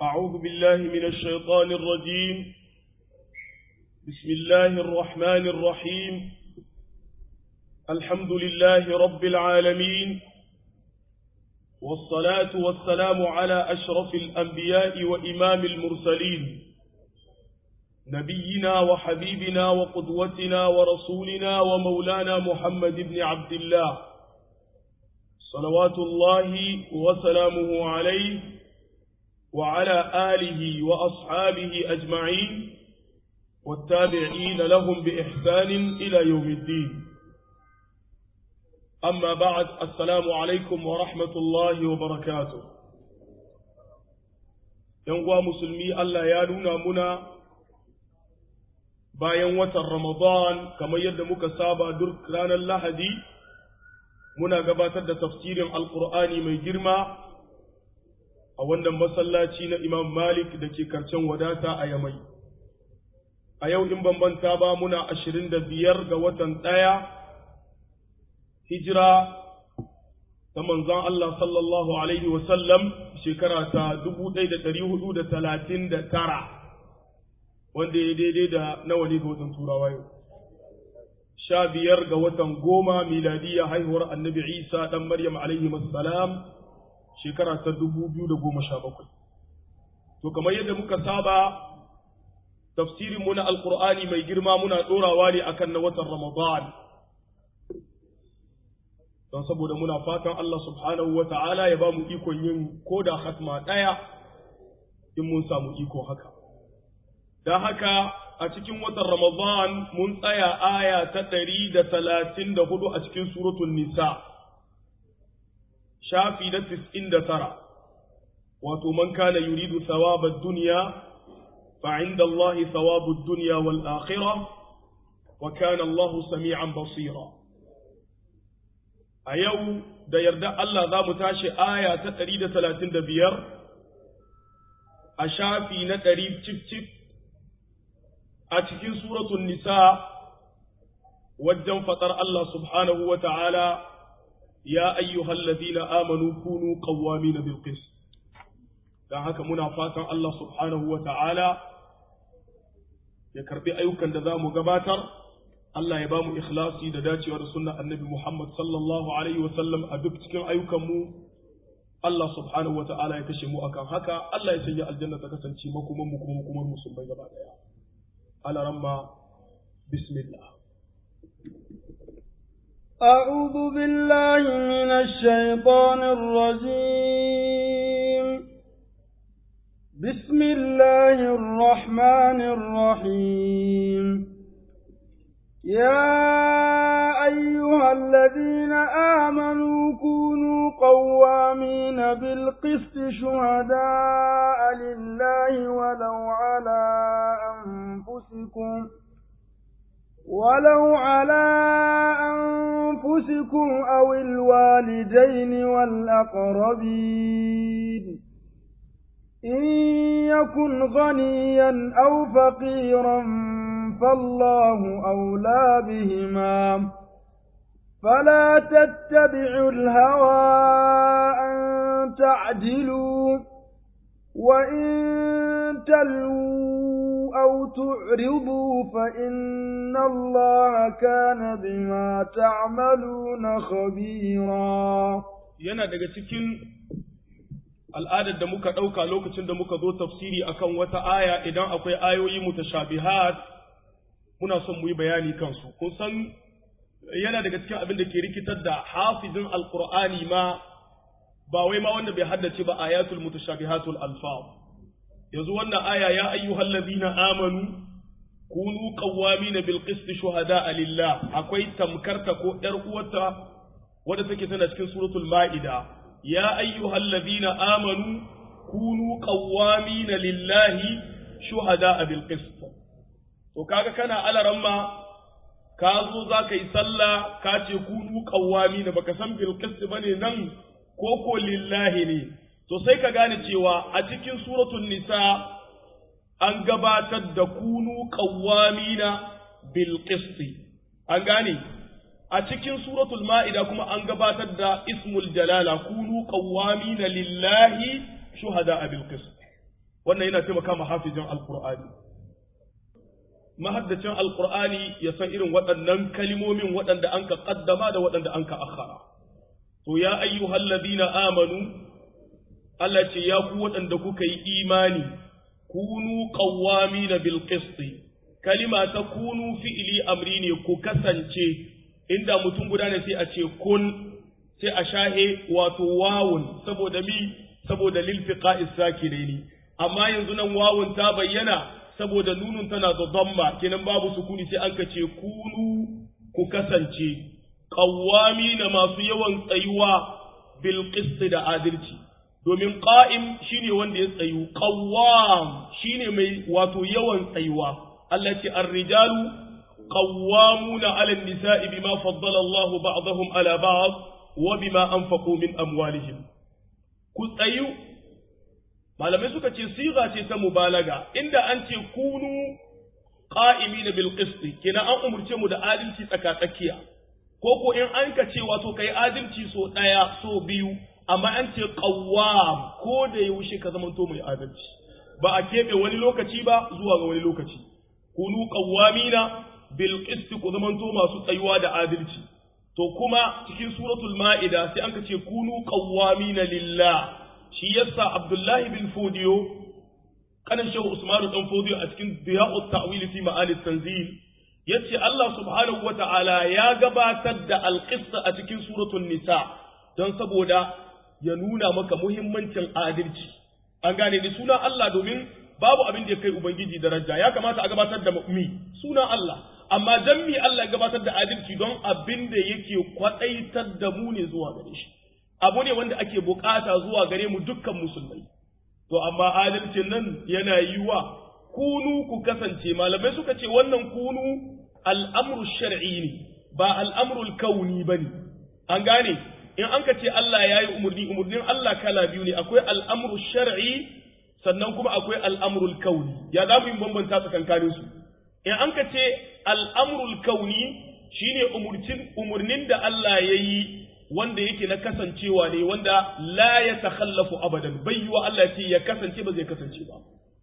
أعوذ بالله من الشيطان الرجيم بسم الله الرحمن الرحيم الحمد لله رب العالمين والصلاة والسلام على أشرف الأنبياء وإمام المرسلين نبينا وحبيبنا وقدوتنا ورسولنا ومولانا محمد بن عبد الله صلوات الله وسلامه عليه وعلى آله وأصحابه أجمعين والتابعين لهم بإحسان إلى يوم الدين أما بعد السلام عليكم ورحمة الله وبركاته ينقوى مسلمي الله يالونا منا bayan watan Ramadan kamar yadda muka saba duk ranar Lahadi muna gabatar da tafsirin Alƙur'ani mai girma a wannan masallaci na Imam Malik da ke karcen wadata a Yamai. A yau in bambanta ba muna ashirin da biyar ga watan ɗaya hijira ta manzon Allah sallallahu Alaihi wasallam shekara ta dubu ɗaya da ɗari hudu da talatin da tara. wanda ya daidai da nawa ne ga watan turawa yau sha biyar ga watan goma miladiya haihuwar annabi isa ɗan maryam alaihi salam shekara ta dubu biyu da goma sha bakwai to kamar yadda muka saba tafsirin mu na alkur'ani mai girma muna ɗorawa ne akan na watan ramadan don saboda muna fatan Allah subhanahu wa ta'ala ya ba mu ikon yin ko da hatma ɗaya in mun samu iko haka don haka a cikin watan Ramadan mun tsaya aya ta ɗari da talatin da hudu a cikin suratun Nisa, shafi na tis'in da tara, wato man kana yuridu thawabad duniya fa'inda Allah thawabud duniya wal akhira wa kana Allah sami'an basira. A yau da yarda Allah za mu tashi aya ta ɗari da talatin da biyar a shafi na ɗari cif-cif a cikin suratun nisa wajen faɗar Allah subhanahu wa ta'ala ya ayyuhal ladina amanu kunu qawwamina bil qist dan haka muna fatan Allah subhanahu wa ta'ala ya karbi ayyukan da zamu gabatar Allah ya bamu ikhlasi da dacewa da sunnar annabi Muhammad sallallahu alaihi wa sallam a duk cikin ayyukan mu Allah subhanahu wa ta'ala ya kashe mu akan haka Allah ya sanya aljanna ta kasance makoman mu kuma makomar musulmai gaba daya على رمى بسم الله أعوذ بالله من الشيطان الرجيم بسم الله الرحمن الرحيم يا أيها الذين آمنوا كونوا قوامين بالقسط شهداء لله ولو على أنفسكم ولو على أنفسكم أو الوالدين والأقربين إن يكن غنيا أو فقيرا فالله أولى بهما فلا تتبعوا الهوى أن تعدلوا وإن تلووا أو تعرضوا فإن الله كان بما تعملون خبيرا yana daga cikin al'adar da muka ɗauka lokacin da muka zo tafsiri akan wata aya idan akwai ayoyi mutashabihat muna son mu yi bayani kansu kun san yana daga cikin abin da ke rikitar da hafizin alqur'ani ma ba wai ma wanda bai haddace ba ayatul mutashabihatul alfaz yanzu wannan aya ya ayyuhal ladina amanu kunu qawwamina bil qist shuhada lillah akwai tamkarta ko yar uwarta wadda take tana cikin suratul maida ya ayyuhal ladina amanu kunu qawwamina lillahi shuhada bil qist to kaga kana alaramma ka zo za ka yi sallah ka ce kunu qawwamina baka san bil qist bane nan ko ko lillahi ne to sai ka gane cewa a cikin suratul nisa an gabatar da kunu qawwamina bil qisti an gane a cikin suratul ma'ida kuma an gabatar da ismul jalala kunu qawwamina lillahi shuhada bil qist wannan yana taimaka ma hafizin alqur'ani mahaddacin alqur'ani ya san irin waɗannan kalimomin waɗanda an ka qaddama da waɗanda an ka akhara to ya ayyuhal ladina amanu Allah ce ya ku waɗanda kuka yi imani kunu qawwamina bil qisti kalima ta kunu fi'ili amri ne ku kasance inda mutum guda ne sai a ce kun sai a shahe wato wawun saboda mi saboda lil fiqa'is sakiraini amma yanzu nan wawun ta bayyana saboda nunun tana da damma kenan babu sukuni sai an ka ce kunu ku kasance qawwamina masu yawan tsayuwa bil qist da adalci domin qa'im shine wanda ya tsayu qawwam shine mai wato yawan tsayuwa Allah ce ar-rijalu qawwamuna 'ala an-nisa'i bima faddala Allah ba'dahum 'ala ba'd wa bima anfaqu min amwalihim ku tsayu malamai suka ce siga ce ta mubalaga inda an ce kunu qa'imina bil qist kenan an umurce mu da adalci tsaka tsakiya ko ko in an ka ce wato kai adalci so daya so biyu amma an ce qawwam ko da yaushe ka zamanto mai adalci ba a keɓe wani lokaci ba zuwa ga wani lokaci kunu qawwamina bil qist ku zamanto masu tsayuwa da adalci to kuma cikin suratul ma'ida sai an ce kunu qawwamina lillah shi yasa abdullahi bin fodiyo kanan shehu usman dan fodiyo a cikin diya'ut ta'wil fi ma'ani tanzil yace Allah subhanahu wata'ala ya gabatar da alqissa a cikin suratul nisa don saboda ya nuna maka muhimmancin adalci an gane ni suna Allah domin babu abin da ya kai ubangiji daraja ya kamata a gabatar da mi suna Allah amma dan mi Allah ya gabatar da adalci don abin da yake kwadaitar da mu ne zuwa gare shi abu ne wanda ake bukata zuwa gare mu dukkan musulmai to amma adalcin nan yana yiwa kunu ku kasance malamai suka ce wannan kunu al'amru shar'i ne ba al'amrul kauni bane an gane in an ka ce Allah ya yi umarni umarnin Allah kala biyu ne akwai al'amru shar'i sannan kuma akwai al'amrul kauni ya za mu yi bambanta tsakankanin su in an ka ce al'amrul kauni shine umarnin da Allah ya yi wanda yake na kasancewa ne wanda la ya takhallafu abadan bai yi wa Allah ce ya kasance ba zai kasance ba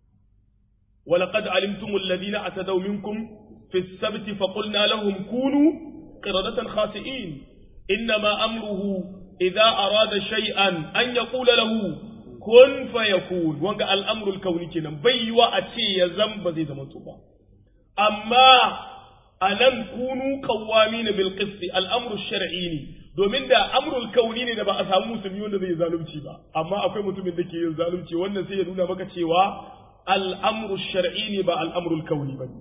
ولقد علمتم الذين اعتدوا منكم في السبت فقلنا لهم كونوا قردة خاسئين إنما أمره إذا أراد شيئا أن يقول له كن فيكون وانقى الأمر الكوني كنا بيوا أتي يزم بزي زمن توبا أما ألم كونوا قوامين بالقسط الأمر الشرعي domin da amrul kauni ne da ba a samu musulmi wanda zai zalunci ba amma akwai mutumin da ke yin zalunci wannan sai ya nuna maka cewa al'amru shar'i ne ba al'amrul kauni ba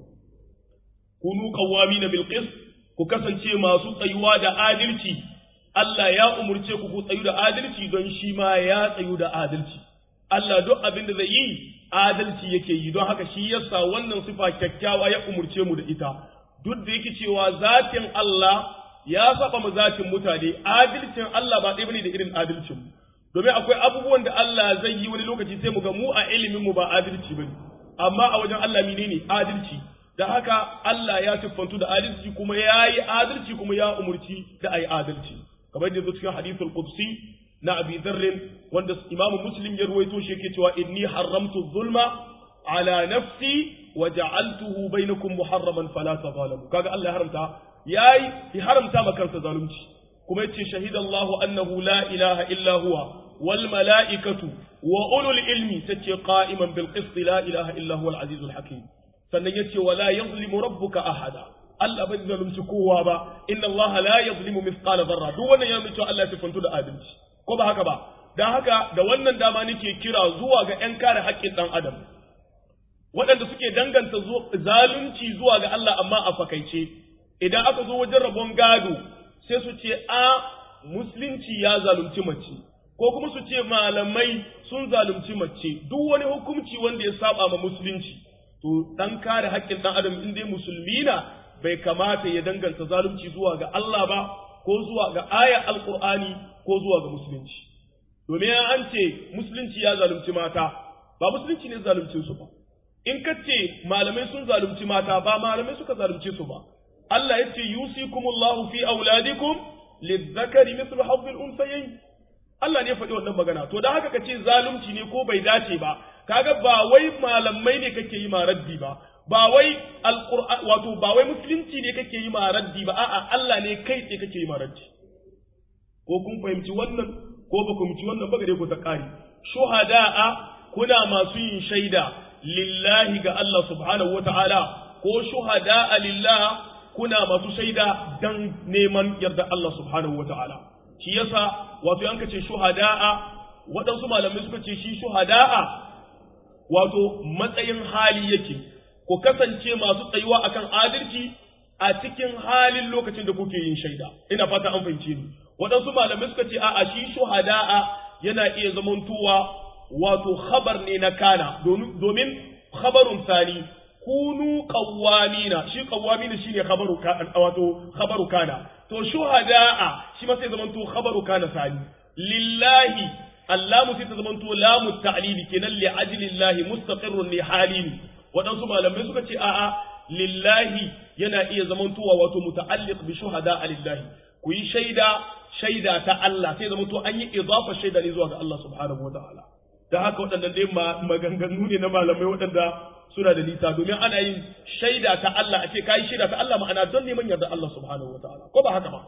kunu qawwamina bil qist ku kasance masu tsayuwa da adalci Allah ya umurce ku ku tsayu da adalci don shi ma ya tsayu da adalci Allah duk abin da zai yi adalci yake yi don haka shi yasa wannan sifa kyakkyawa ya umurce mu da ita duk da yake cewa zatin Allah ya saba mu zatin mutane adalcin Allah ba ɗaya bane da irin adalcin mu domin akwai abubuwan da Allah zai yi wani lokaci sai mu ga mu a ilimin mu ba adalci bane amma a wajen Allah menene adalci da haka Allah ya siffantu da adalci kuma ya yi adalci kuma ya umurci da ai adalci kamar da zo cikin hadithul qudsi na Abi Dharr wanda Imam Muslim ya ruwaito shi yake cewa inni haramtu zulma ala nafsi wa ja'altuhu bainakum muharraman fala tazalamu kaga Allah ya haramta yayi ya haramta ma kansa zalunci kuma yace shahidallahu annahu la ilaha illa huwa wal malaikatu wa ulul ilmi tace qa'iman bil qist la ilaha illa huwa al azizul hakim sannan yace wala yazlimu rabbuka ahada Allah bai zalunci kowa ba inna Allah la yazlimu mithqala dharra duk wannan ya nuna Allah ya sifantu da adalci ko ba haka ba dan haka da wannan dama nake kira zuwa ga ƴan kare haƙƙin dan adam waɗanda suke danganta zalunci zuwa ga Allah amma a fakaice idan aka zo wajen rabon gado sai su ce a musulunci ya zalunci mace ko kuma su ce malamai sun zalunci mace duk wani hukunci wanda ya saba ma musulunci to dan kare haƙƙin dan adam in dai musulmi na bai kamata ya danganta zalunci zuwa ga Allah ba ko zuwa ga aya alqur'ani ko zuwa ga musulunci domin an ce musulunci ya zalunci mata ba musulunci ne zalunci su ba in ka ce malamai sun zalunci mata ba malamai suka zalunce su ba Allah ya ce yusikumullahu fi auladikum lizzakari mithlu hazzil unsayayn Allah ne ya faɗi wannan magana to dan haka ka ce zalunci ne ko bai dace ba kaga ba wai malamai ne kake yi ma raddi ba ba wai alqur'an wato ba wai musulunci ne kake yi ma raddi ba a'a Allah ne kai tsaye kake yi ma raddi ko kun fahimci wannan ko ba ku fahimci wannan ba gare ku ta kari shuhada'a kuna masu yin shaida lillahi ga Allah subhanahu wata'ala ko shuhada'a lillah kuna masu shaida dan neman yarda Allah subhanahu wata'ala shi yasa wato yanka ce shuhada'a waɗansu malamai suka ce shi shuhada'a wato matsayin hali yake ku kasance masu tsayuwa akan adalci a cikin halin lokacin da kuke yin shaida ina fata an fahimce ni waɗansu malamai suka ce a'a shi shuhada'a yana iya zamantowa wato khabar ne na kana domin khabarun sani kunu qawwamina shi qawwamina shine khabaru kana wato khabaru kana to shuhada'a shi ma sai zamanto khabaru kana sani lillahi allamu sai ta zamanto lamu ta'lili kenan li ajlillahi mustaqirrun li halin waɗansu malamai suka ce a'a lillahi yana iya zamantowa wato muta'alliq bi shuhada'a lillahi ku yi shaida shaida ta Allah sai zama to an yi idafa shaida ne zuwa ga Allah subhanahu wataala da haka waɗannan dai maganganu ne na malamai waɗanda suna da nisa domin ana yin shaida ta Allah a ce kai shaida ta Allah ma'ana don neman yarda Allah subhanahu wataala ko ba haka ba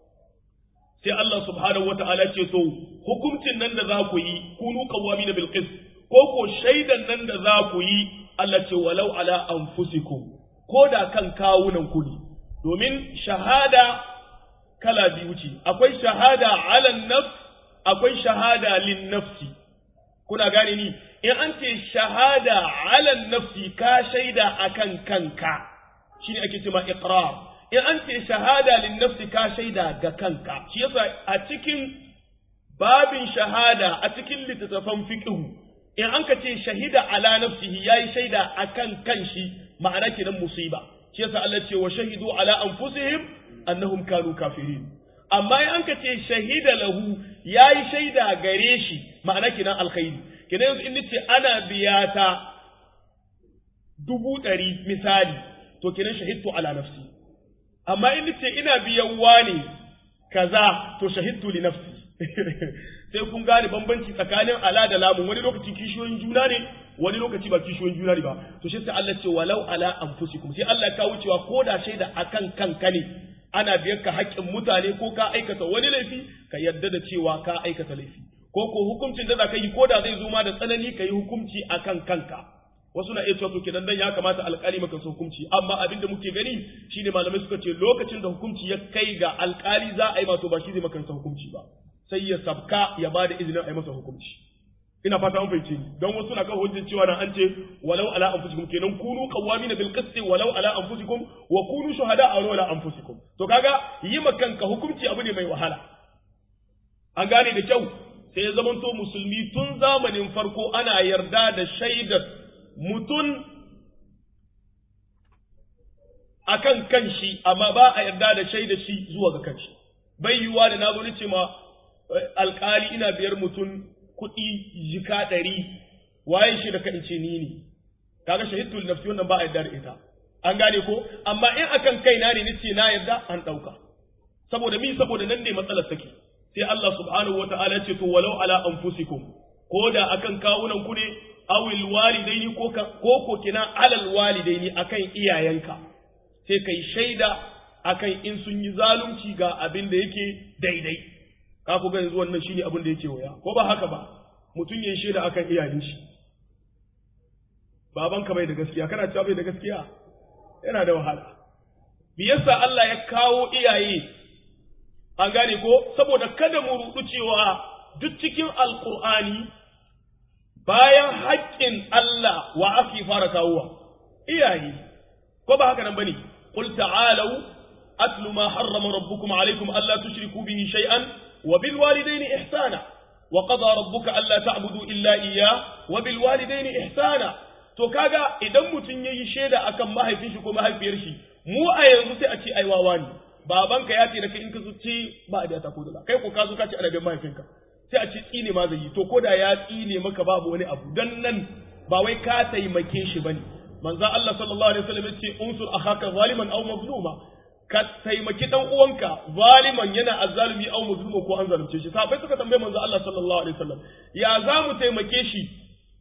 sai Allah subhanahu wataala ce to hukuncin nan da za ku yi kunu qawwamina bil qist ko ko shaidan nan da za ku yi Allah ce walau ala anfusikum ko da kan kawunan ku ne domin shahada kala biyu ce akwai shahada ala nafs akwai shahada lin nafsi kuna gane ni in an ce shahada ala nafsi ka shaida akan kanka shine ake cewa iqrar in an ce shahada lin nafsi ka shaida ga kanka shi yasa a cikin babin shahada a cikin littattafan fiqh in an ka ce shahida ala nafsihi yayi shaida akan kanshi ma'ana kenan musiba shi yasa Allah ce wa shahidu ala anfusihim annahum kanu kafirin amma in anka ce shahida lahu yayi shaida gare shi ma'ana kinan alkhairi kinan yanzu in nace ana biya ta dubu ɗari misali to kinan shahidtu ala nafsi amma in nace ina biyan wani kaza to shahidtu li nafsi sai kun gane bambanci tsakanin ala da lamun wani lokaci kishiyoyin juna ne wani lokaci ba kishiyoyin juna ne ba to shi sai Allah ce walau ala anfusikum sai Allah ya kawo cewa ko da shaida akan kanka ne ana biyar ka haƙƙin mutane ko ka aikata wani laifi ka yarda da cewa ka aikata laifi ko ko hukuncin da za ka yi ko da zai zo ma da tsanani ka yi hukunci akan kanka wasu na iya cewa to kenan dan ya kamata alƙali maka su hukunci amma abin da muke gani shine malamai suka ce lokacin da hukunci ya kai ga alƙali za a yi mato ba shi zai maka hukunci ba sai ya sabka ya bada izinin a yi masa hukunci ina fata an fahimce ni don wasu na kan hujjin cewa nan an ce walau ala anfusikum kenan kunu qawwamina bil qisti walau ala anfusikum wa kunu shuhada walau ala anfusikum to kaga yi kanka hukunci abu ne mai wahala an gane da kyau sai ya zamanto musulmi tun zamanin farko ana yarda da shaidar mutum akan kanshi amma ba a yarda da shaidar shi zuwa ga kanshi bai yiwuwa da na zo ce ma alkali ina biyar mutum kuɗi jika ɗari waye shi da kan ce ni ne kaga shahidul nafsi wannan ba a yarda da ita an gane ko amma in akan kaina ne nace na yarda an ɗauka saboda mi saboda nan ne matsalar take sai Allah subhanahu wata'ala ce to walau ala anfusikum ko da akan kawunan ku ne awil walidaini ko ko ko kina alal walidaini akan iyayenka sai kai shaida akan in sun yi zalunci ga abin da yake daidai ka ku ga yanzu wannan shine abin da yake waya ko ba haka ba mutum ya shaida akan iyayen shi babanka bai da gaskiya kana cewa bai da gaskiya yana da wahala me yasa Allah ya kawo iyaye an gane ko saboda kada mu rudu cewa duk cikin alqur'ani bayan haƙƙin Allah wa ake fara kawowa iyaye ko ba haka nan bane qul ta'alu atlu ma harrama rabbukum alaykum alla tushriku bihi shay'an wa bil walidayni ihsana wa qada rabbuka alla ta'budu illa iyyah wa bil walidayni ihsana to kaga idan mutun yayi sheda akan mahaifin shi ko mahaifiyar shi mu a yanzu sai a ce ai wawa ne babanka ya ce da kai in ka zuci ba a da ta kodula kai ko ka zo ka ce ana bin mahaifinka sai a ce tsine ma zai yi to ko da ya tsine maka babu wani abu dan nan ba wai ka taimake shi bane manzo Allah sallallahu alaihi wasallam yace unsur akhaka zaliman aw mazluma ka taimaki dan uwanka zaliman yana azzalimi aw mazluma ko an zalunce shi sahabbai suka tambaye manzo Allah sallallahu alaihi wasallam ya za mu taimake shi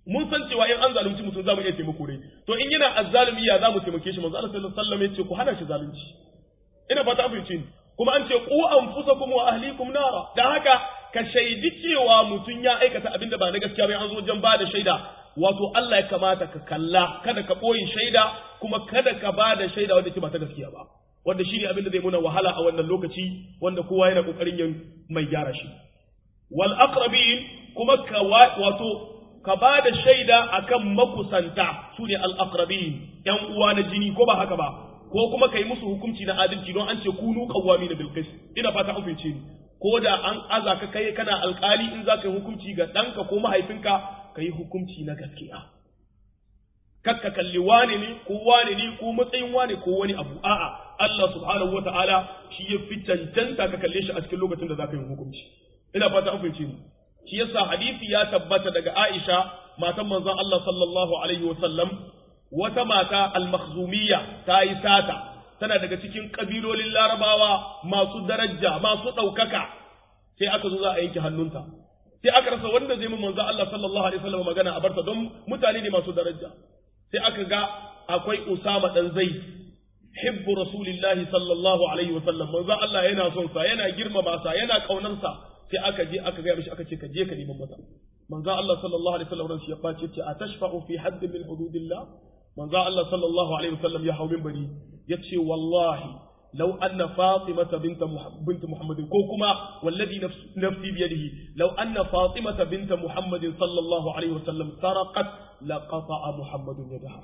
mun san cewa in an zalunci mutum za mu iya taimako ne to in yana azzalumi ya za mu taimake shi manzo Allah sallallahu alaihi wasallam ya ce ku hana shi zalunci ina fata an fahimci ni kuma an ce ku anfusakum wa ahlikum nara dan haka ka shaidi cewa mutum ya aikata abin da ba na gaskiya ba an zo wajen ba da shaida wato Allah ya kamata ka kalla kada ka ɓoye shaida kuma kada ka ba da shaida wanda ke ba ta gaskiya ba wanda shi ne abin da zai muna wahala a wannan lokaci wanda kowa yana kokarin yin mai gyara shi wal aqrabin kuma ka wato ka ba da shaida akan makusanta su ne al aqrabin yan uwa na jini ko ba haka ba ko kuma ka yi musu hukunci na adalci don an ce kunu qawwami na bilqis ina fata an fahimce ni ko da an aza ka kai kana alkali in za ka yi hukunci ga ɗanka ko mahaifinka ka yi hukunci na gaskiya kakka kalli wane ne ko wane ne ko matsayin wane ko wani abu a'a Allah subhanahu ta'ala shi ya fi cancanta ka kalle shi a cikin lokacin da za ka yi hukunci ina fata an fahimce ni shi yasa hadisi ya tabbata daga Aisha matan manzon Allah sallallahu alaihi wasallam wata mata al-makhzumiyya ta yi sata tana daga cikin kabilolin larabawa masu daraja masu ɗaukaka sai aka zo za a yanke hannunta sai aka rasa wanda zai mu manzo Allah sallallahu alaihi wasallam magana a barta don mutane ne masu daraja sai aka ga akwai Usama dan Zaid hibbu rasulillahi sallallahu alaihi wasallam manzo Allah yana son sa yana girmama sa yana kaunar sa sai aka je aka ga mishi aka ce ka je ka neman masa manzo Allah sallallahu alaihi wasallam shi ya bace ce atashfa'u fi hadd min hududillah manzo Allah sallallahu alaihi wasallam ya hau minbari yace wallahi لو أن فاطمة بنت بنت محمد كوكما والذي نفس نفسي بيده لو أن فاطمة بنت محمد صلى الله عليه وسلم سرقت لقطع محمد يدها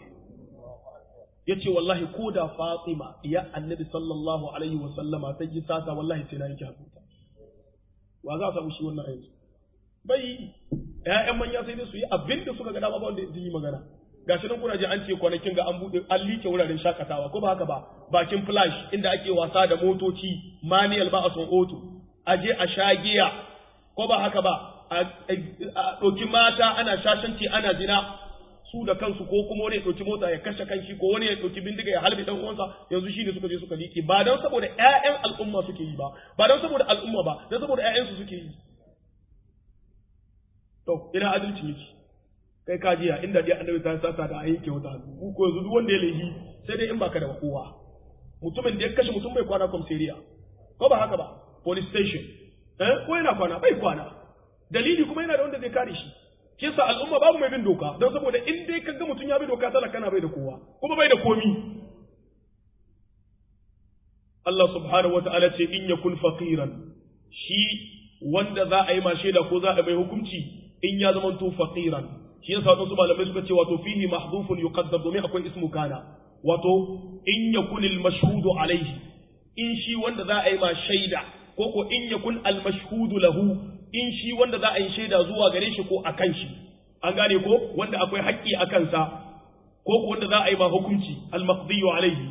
yace wallahi ko da Fatima ya annabi sallallahu alaihi wa sallama ta ji sata wallahi sai na yanke hannunta wa za a samu shi wannan yanzu bai ƴaƴan manya sai dai su yi abin da suka ga dama ba wanda yi magana gashi nan kuna je an ce kwanakin ga an bude an like wuraren shakatawa ko ba haka ba bakin flash inda ake wasa da motoci manual ba a son auto a je a sha giya ko ba haka ba a ɗauki mata ana shashanci ana zina su da kansu ko kuma wani ya ɗauki mota ya kashe kanshi ko wani ya ɗauki bindiga ya halbe dan uwansa yanzu shi ne suka je suka liƙe ba don saboda ƴaƴan al'umma suke yi ba ba don saboda al'umma ba don saboda ƴaƴansu suke yi to ina adalci yake kai ka jiya inda dai annabi ta sasa da ayyuke wata hannu ko yanzu duk wanda ya laifi sai dai in baka da kowa mutumin da ya kashe mutum bai kwana komisariya ko ba haka ba police station eh ko yana kwana bai kwana dalili kuma yana da wanda zai kare shi kisa al'umma babu mai bin doka don saboda in dai kaga mutum ya bi doka talaka na bai da kowa kuma bai da komi Allah subhanahu wata'ala ce in yakun faqiran shi wanda za a yi ma shaida ko za a bai hukunci in ya zama to faqiran shi yasa wasu malamai suka ce wato fihi mahdhufun yuqaddar domin akwai ismu kana wato in yakun al mashhudu alayhi in shi wanda za a yi ma shaida ko ko in yakun al mashhudu lahu in shi wanda za a yi shaida zuwa gare shi ko akan shi an gane ko wanda akwai haƙƙi a kansa ko ko wanda za a yi ma hukunci al maqdiyu alayhi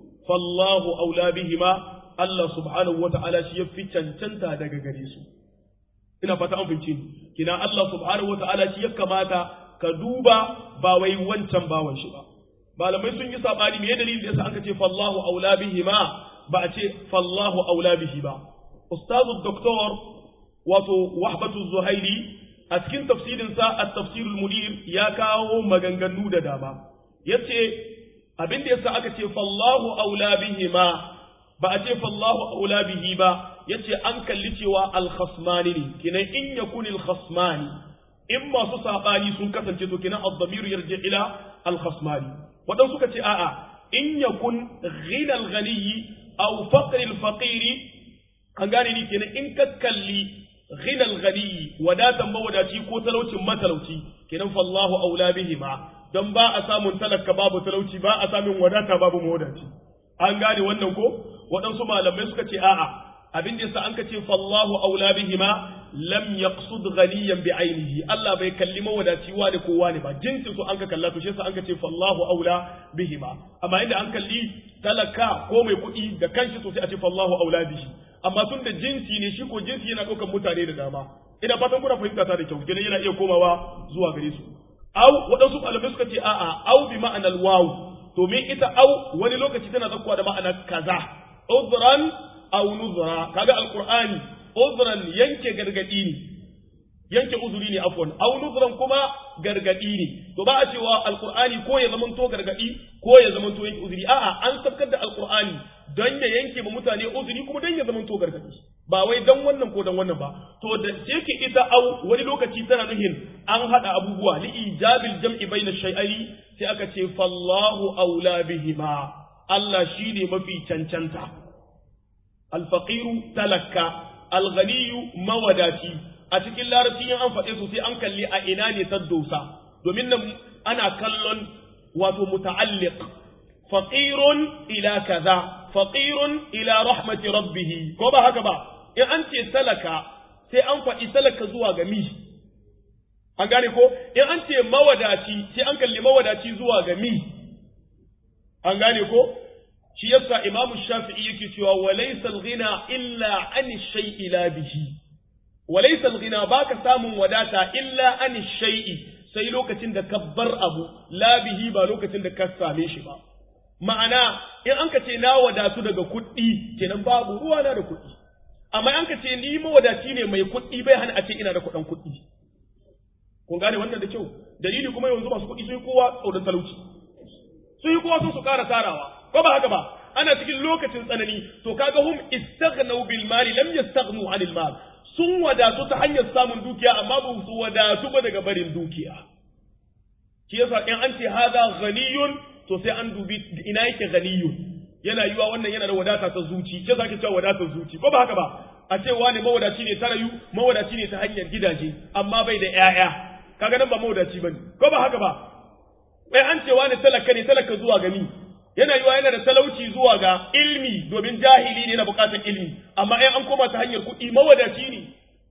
fallahu aula bihima Allah subhanahu wa ta'ala shi ya fi cancanta daga gare su ina fata an fahimce ni kina Allah subhanahu wataala shi ya kamata ka duba ba wai wancan bawan shi ba malamai sun yi sabani me dalilin da yasa aka ce fallahu aula bihi ma ba a ce fallahu aula bihi ba ustazu doktor wato wahbatu zuhairi a cikin tafsirin sa at-tafsirul munir ya kawo maganganu da dama yace abin da yasa aka ce fallahu aula bihi ma ba a ce fallahu aula bihi ba yace an kalli cewa al-khasmani ne kinan in yakun al-khasmani in masu sabani sun kasance to kinan ad-damir yarji ila al-khasmani wadan suka ce a'a in yakun ghina al-ghani aw faqr al-faqir an gane ni kenan in ka kalli ghina al-ghani wadatan mawadaci ko talaucin matalauci kenan fallahu aula bihima dan ba a samun talaka babu talauci ba a samun wadata babu mawadaci an gane wannan ko waɗansu malamai suka ce a'a abin da yasa an ka ce fallahu aula bihima lam yaqsud ghaniyan bi ainihi Allah bai kalli mawadaci wani ko wani ba jinsin su an ka kalla to shi yasa an ka ce fallahu aula bihima amma inda an kalli talaka ko mai kuɗi da kanshi to sai a ce fallahu aula bihi amma tun da jinsi ne shi ko jinsi yana ɗaukar mutane da dama ina fatan kuna fahimta ta da kyau kenan yana iya komawa zuwa gare su au waɗansu malamai suka ce a'a au bi ma'anar wawu domin ita au wani lokaci tana zakkuwa da ma'anar kaza udran aw nuzra kaga alqur'ani udran yanke gargadi ne yanke uzuri ne afwan aw nuzran kuma gargadi ne to ba a cewa alqur'ani ko ya zamanto gargadi ko ya zamanto yanke uzuri a'a an sabkar da alqur'ani don ya yanke ma mutane uzuri kuma don ya zamanto gargadi ba wai dan wannan ko dan wannan ba to da yake ita au wani lokaci tana nuhin an hada abubuwa li ijabil jam'i baina shay'ai sai aka ce fallahu aula bihima Allah shine mafi cancanta alfaqiru talakka alghaniyu mawadaci a cikin larabci in an faɗe su sai an kalli a ina ne ta dosa domin nan ana kallon wato muta'alliq faqirun ila kaza faqirun ila rahmati rabbih ko ba haka ba in an ce talaka sai an faɗi talaka zuwa ga mi an gane ko in an ce mawadaci sai an kalli mawadaci zuwa ga mi an gane ko shi yasa imamu shafi'i yake cewa walaysa al-ghina illa an shay'i la bihi walaysa al-ghina baka samun wadata illa an shay'i sai lokacin da ka bar abu la bihi ba lokacin da ka same shi ba ma'ana in an ka ce na wadatu daga kuɗi kenan babu ruwa na da kuɗi amma an ka ce ni mawadaci ne mai kuɗi bai hana a ce ina da kuɗin kuɗi kun gane wannan da kyau dalili kuma yanzu masu kuɗi sun kowa tsoron talauci sun yi kowa sun su ƙara tarawa ko ba haka ba ana cikin lokacin tsanani to kaga hum istaghnaw bil mali lam yastaghnu anil mal sun wadatu ta hanyar samun dukiya amma ba su wadatu ba daga barin dukiya shi yasa in an ce hada ghaniyun to sai an dubi ina yake ghaniyun yana yiwa wannan yana da wadata ta zuci ke zaki cewa wadatar zuci ko ba haka ba a ce wani mawadaci ne ta rayu mawadaci ne ta hanyar gidaje amma bai da ƴaƴa kaga nan ba mawadaci bane ko ba haka ba bai an ce wani talaka ne talaka zuwa ga ni yana yiwa yana da talauci zuwa ga ilmi domin jahili ne na bukatar ilmi amma in an koma ta hanyar kuɗi mawadaci ne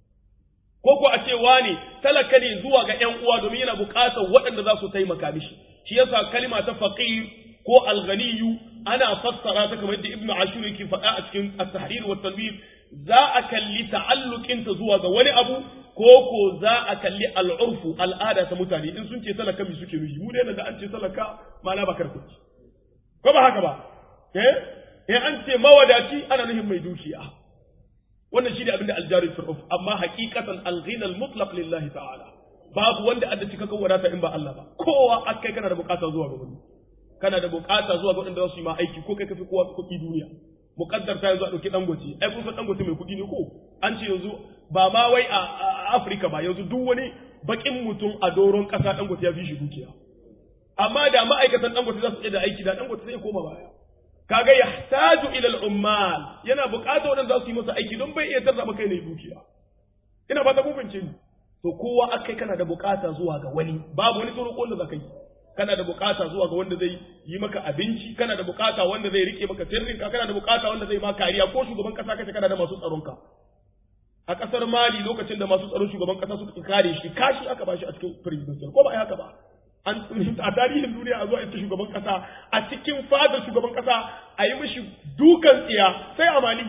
ko ko a ce wane talaka ne zuwa ga ƴan uwa domin yana bukatar waɗanda za su taimaka mishi shi yasa kalma ta faqir ko alghaniyu ana fassara ta kamar yadda ibnu ashur yake faɗa a cikin at-tahrir wa tanwir za a kalli ta'alluqin ta zuwa ga wani abu ko ko za a kalli al'urfu al'ada ta mutane in sun ce talaka mi suke nufi mu ne da an ce talaka ma'ana ba karkuci ko ba haka ba eh in an ce mawadaci ana nufin mai dukiya wannan shi ne abinda aljari fir'uf amma haqiqatan al-ghina al-mutlaq lillahi ta'ala babu wanda adda cikakken wadata in ba Allah ba kowa akai kana da bukata zuwa ga wani kana da bukata zuwa ga wanda za su yi ma aiki ko kai kafi kowa kuɗi duniya muqaddar ta yanzu a ɗauki dangote ai kun san dangote mai kuɗi ne ko an ce yanzu ba ma wai a Afirka ba yanzu duk wani bakin mutum a doron ƙasa dangote ya fi shi dukiya amma da ma'aikatan dangote za su iya da aiki da dangote sai koma baya kaga yahtaju ila al-ummal yana buƙatar wanda za su yi masa aiki don bai iya tarza kai ne dukiya ina fata kun fahimce ni to kowa akai kana da buƙata zuwa ga wani babu wani tsoro wanda za ka yi kana da buƙata zuwa ga wanda zai yi maka abinci kana da buƙata wanda zai rike maka sirrin ka kana da buƙata wanda zai ma kariya ko shugaban kasa kace kana da masu tsaron ka a kasar Mali lokacin da masu tsaron shugaban kasa suka kare shi kashi aka bashi a cikin presidential ko ba ai haka ba an a tarihin duniya a zuwa ita shugaban kasa a cikin fadar shugaban kasa a yi mishi dukan tsiya sai a Mali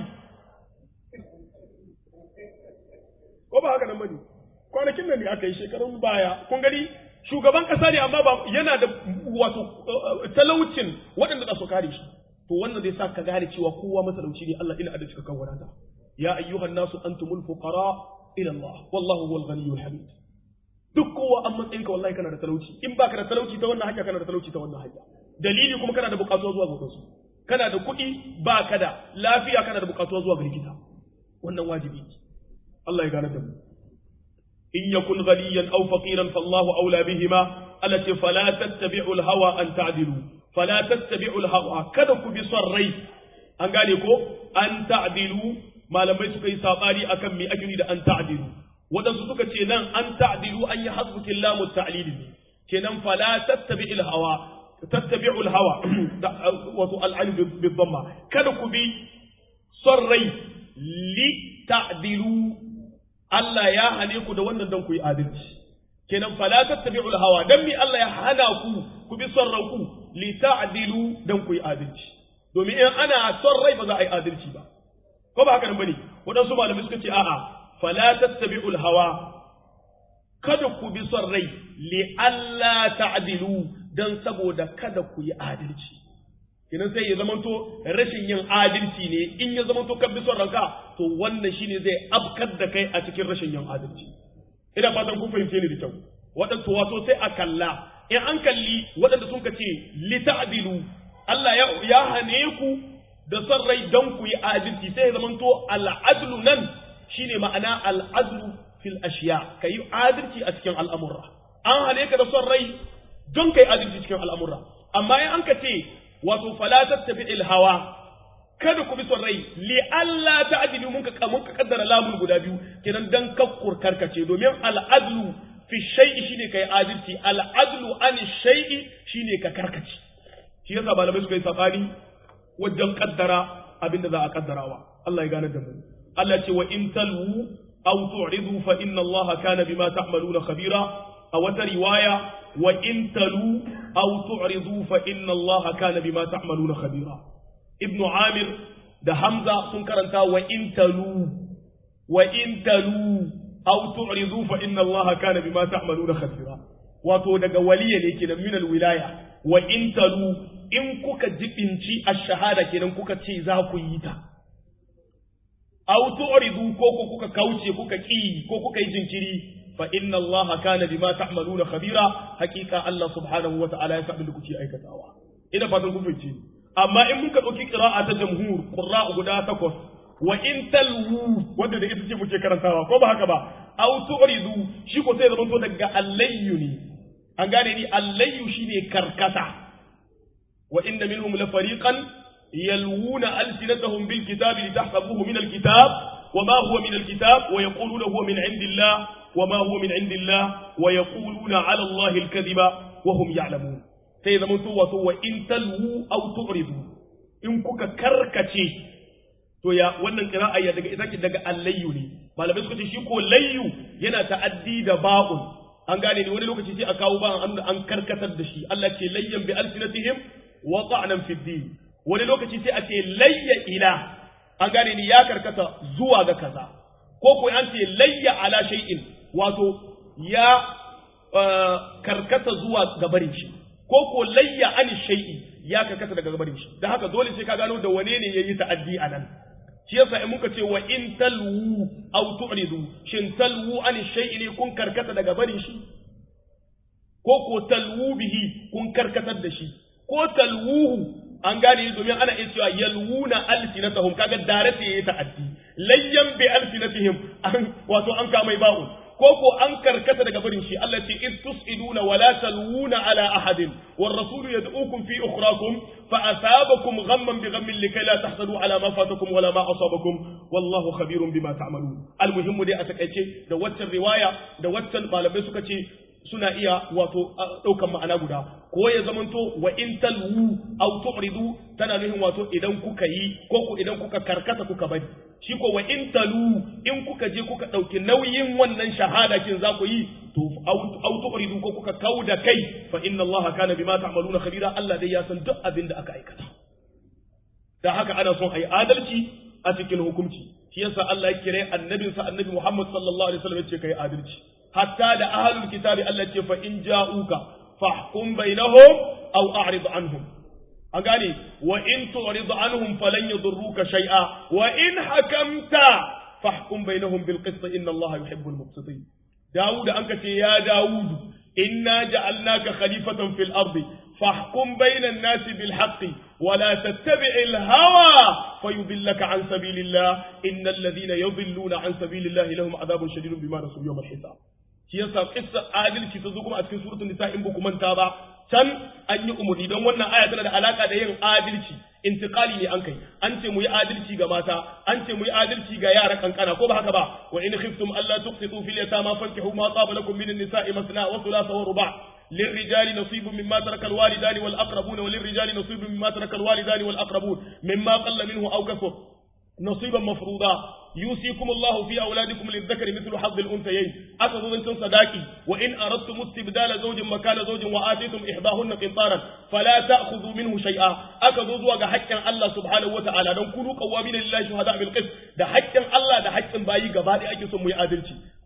ko ba haka nan bane kwanakin nan ne aka yi shekarun baya kun gani shugaban kasa ne amma ba yana da wato talaucin waɗanda za su kare shi to wannan zai sa ka gane cewa kowa matalauci ne Allah ina adalci kan wadata ya ayyuhan nasu antumul fuqara ila Allah wallahu huwal ghaniyyul hamid duk kowa an matsayin ka wallahi kana da talauci in baka da talauci ta wannan hanya kana da talauci ta wannan hanya dalili kuma kana da bukatuwa zuwa ga su kana da kuɗi baka da lafiya kana da bukatuwa zuwa ga likita wannan wajibi Allah ya gane da mu إن يكن غنيا أو فقيرا فالله أولى بهما التي فلا تتبعوا الهوى أن تعدلوا فلا تتبعوا الهوى كذا بصري أن قال أن تعدلوا ما لم يسكي ساباري أكم مي أجري أن تعدلوا waɗansu suka ce nan an ta'dilu an yi hasbuki lamu ta'lil ne kenan fala tattabi il hawa tattabi'u al hawa wato al bi dhamma kada ku bi son rai li ta'dilu Allah ya hane ku da wannan dan ku yi adalci kenan fala tattabi'ul hawa dan mi Allah ya hana ku ku bi son ranku li ta'dilu dan ku yi adalci domin in ana son rai ba za a yi adalci ba ko ba haka nan bane wadansu malamai suka ce a'a fala tattabi'ul hawa kada ku bi son rai li alla ta'dilu dan saboda kada ku yi adalci kenan sai ya zamanto rashin yin adalci ne in ya zamanto kan bi son ranka to wannan shine zai afkar da kai a cikin rashin yin adalci ina fatan kun fahimce ni da kyau waɗanda wato sai a kalla in an kalli waɗanda sun ce lita'dilu Allah ya ya hane ku da son rai don ku yi adalci sai ya zamanto al'adlu nan shine ma'ana al'adlu fil ashiya ka yi adalci a cikin al'amurra an hane ka da son rai don ka yi adalci cikin al'amurra amma in an ka ce wato fala tattabi hawa kada ku bi son rai li Allah ta'dilu mun ka mun ka kaddara lamun guda biyu kenan dan kakkur karkace domin al'adlu fi shay'i shine kai adalci al'adlu an shay'i shine ka karkace shi yasa malamai suka yi sabani wajen kaddara abinda za a kaddarawa Allah ya gane da mu Allah ce wa in talwu aw tu'ridu fa inna Allah kana bima ta'maluna khabira a wata riwaya wa in talu aw tu'ridu fa inna Allah kana bima ta'maluna khabira ibnu amir da hamza sun karanta wa in talu wa in talu aw tu'ridu fa inna Allah kana bima ta'maluna khabira wato daga waliya ne kenan min wilaya wa in talu in kuka jibinci ash-shahada kenan kuka ce za ku yi ta aw tu'ridu ko ko kuka kauce kuka ki ko kuka yi jinkiri fa inna allaha kana bima ta'maluna khabira hakika Allah subhanahu wa ta'ala ya san da kuke aikatawa ina fatan kun fice amma in muka dauki qira'a ta jamhur qurra guda takwas wa in talwu wanda da ita ce muke karantawa ko ba haka ba aw tu'ridu shi ko sai zaman to daga allayyu ne an gane ni allayyu shine karkata wa inna minhum la fariqan يلوون ألسنتهم بالكتاب لتحسبوه من الكتاب وما هو من الكتاب ويقولون هو من عند الله وما هو من عند الله ويقولون على الله الكذب وهم يعلمون سيدا من سوى سوى إن تلووا أو تعرضوا إن كوكا كركتي to ya wannan qira'a ya daga ita daga allayyu ne malamai suka ce shi ko layyu yana ta'addi da ba'un an gane ne wani lokaci sai a kawo ba an karkatar da shi Allah ce layyan bi alsinatihim wa ta'nan fid din wani lokaci sai a ce layya ila an gane ni ya karkata zuwa ga kaza ko ko an ce layya ala shay'in wato ya karkata zuwa ga barin shi ko ko layya an shay'i ya karkata daga barin shi dan haka dole sai ka gano da wane ne yayi ta'addi anan shi yasa in muka ce wa in talwu aw tu'ridu shin talwu an shay'i ne kun karkata daga barin shi ko ko talwu bihi kun karkatar da shi ko talwuhu an gane domin ana iya cewa yalwuna alsinatahum kaga dare sai yayi ta'addi layyan bi alsinatihim an wato an kama ba'u ko ko an karkata daga barin shi Allah ce id tusiduna wa la talwuna ala ahadin war rasul yad'ukum fi ukhrakum fa asabakum ghamman bi ghammin likay la tahsadu ala ma fatakum wala ma asabakum wallahu khabirun bima ta'malun almuhimmu dai a takaice da waccan riwaya da waccan malamai suka ce suna iya wato ɗaukan ma'ana guda ko ya zamanto wa in talwu aw tu'ridu tana nuhin wato idan kuka yi ko ku idan kuka karkata kuka bari shi ko wa in talu in kuka je kuka ɗauki nauyin wannan shahada kin za ku yi to aw tu'ridu ko kuka kauda kai fa inna Allah kana bima ta'maluna khabira Allah dai ya san duk abin da aka aikata da haka ana son ayi adalci a cikin hukunci shi yasa Allah ya kire annabinsa annabi Muhammad sallallahu alaihi wasallam ya ce kai adalci hatta da ahlul kitabi Allah ce fa in ja'uka fahkum bainahum aw a'rid anhum an gane wa in tu'rid anhum falan yadurruka shay'a wa in hakamta fahkum bainahum bil qist inna Allah yuhibbul muqsitin Dawud an ce ya Dawud inna ja'alnaka khalifatan fil ardi فاحكم بين الناس بالحق ولا تتبع الهوى فيضلك عن سبيل الله إن الذين يضلون عن سبيل الله لهم عذاب شديد بما نسوا يوم الحساب shi yasa kissa adalci ta zo kuma a cikin suratul nisa in baku manta ba can an yi umurni don wannan aya tana da alaka da yin adalci intiqali ne an kai an ce mu yi adalci ga mata an ce mu yi adalci ga yara kankana ko ba haka ba wa in khiftum alla tuqsitu fil yatama fankihu ma taba lakum min an-nisa'i masna wa thulatha wa ruba' للرجال نصيب مما ترك الوالدان والأقربون وللرجال نصيب مما ترك الوالدان والأقربون مما قل منه أو كثر نصيبا مفروضا يوصيكم الله في أولادكم للذكر مثل حظ الأنثيين أخذوا من صداقي وإن أردتم استبدال زوج مكان زوج وآتيتم إحداهن قنطارا فلا تأخذوا منه شيئا أخذوا زوج حقا الله سبحانه وتعالى دون كونوا قوامين لله شهداء بالقسط ده حقا الله ده حقا باي غبادي أكي سمو يعدلتي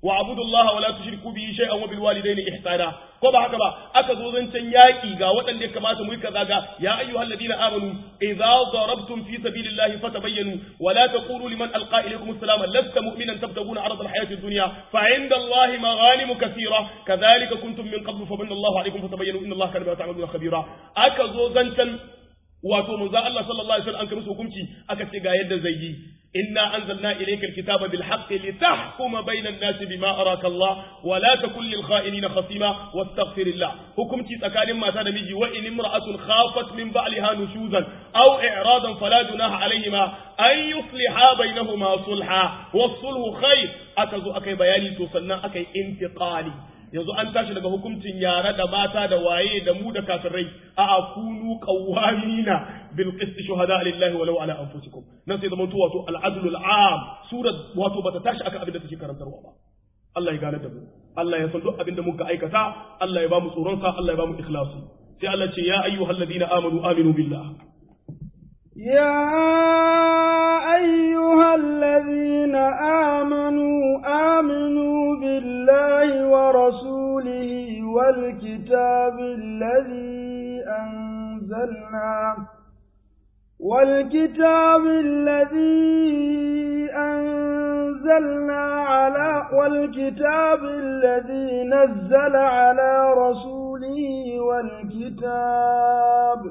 wa abudullaha wa la tushriku bihi shay'an wa bil walidayni ihsana ko ba haka ba aka zo zancen yaki ga waɗanda ya kamata mu yi kaza ga ya ayyuhal ladina amanu idza darabtum fi sabilillahi fatabayyanu wa la taqulu liman alqa ilaykum assalama lasta mu'minan tabtaguna arada alhayati ad-dunya fa 'inda allahi maghanimu kathira kadhalika kuntum min qablu fa manna allahu alaykum fatabayyanu inna allaha kana bima ta'maluna khabira aka zo zancen wato manzo Allah sallallahu alaihi wasallam an kai musu hukunci aka ce ga yadda zai yi inna anzalna ilayka alkitaba bil haqqi litahkuma bayna an-nasi bima araka Allah wa la takun lil kha'inina khasima wastaghfirillah hukunci tsakanin mata da miji wa in imra'atun khafat min ba'liha nushuzan aw i'radan fala junaha alayhima an yusliha bainahuma sulha was-sulhu khair aka zo akai bayani to sannan akai intiqali yanzu an tashi daga hukuncin yara da mata da waye da mu da kafirai a akunu qawamina bil qist shuhada lillahi walau ala anfusikum nan sai zama wato al adl al am surat wato bata tashi aka abin da take karantarwa ba Allah ya gane da mu Allah ya san duk abin da muka aikata Allah ya ba mu tsoron sa Allah ya ba mu ikhlasi sai Allah ce ya ayyuhalladhina amanu aminu billah يا أيها الذين آمنوا آمنوا بالله ورسوله والكتاب الذي أنزلنا والكتاب الذي أنزلنا على والكتاب الذي نزل على رسوله والكتاب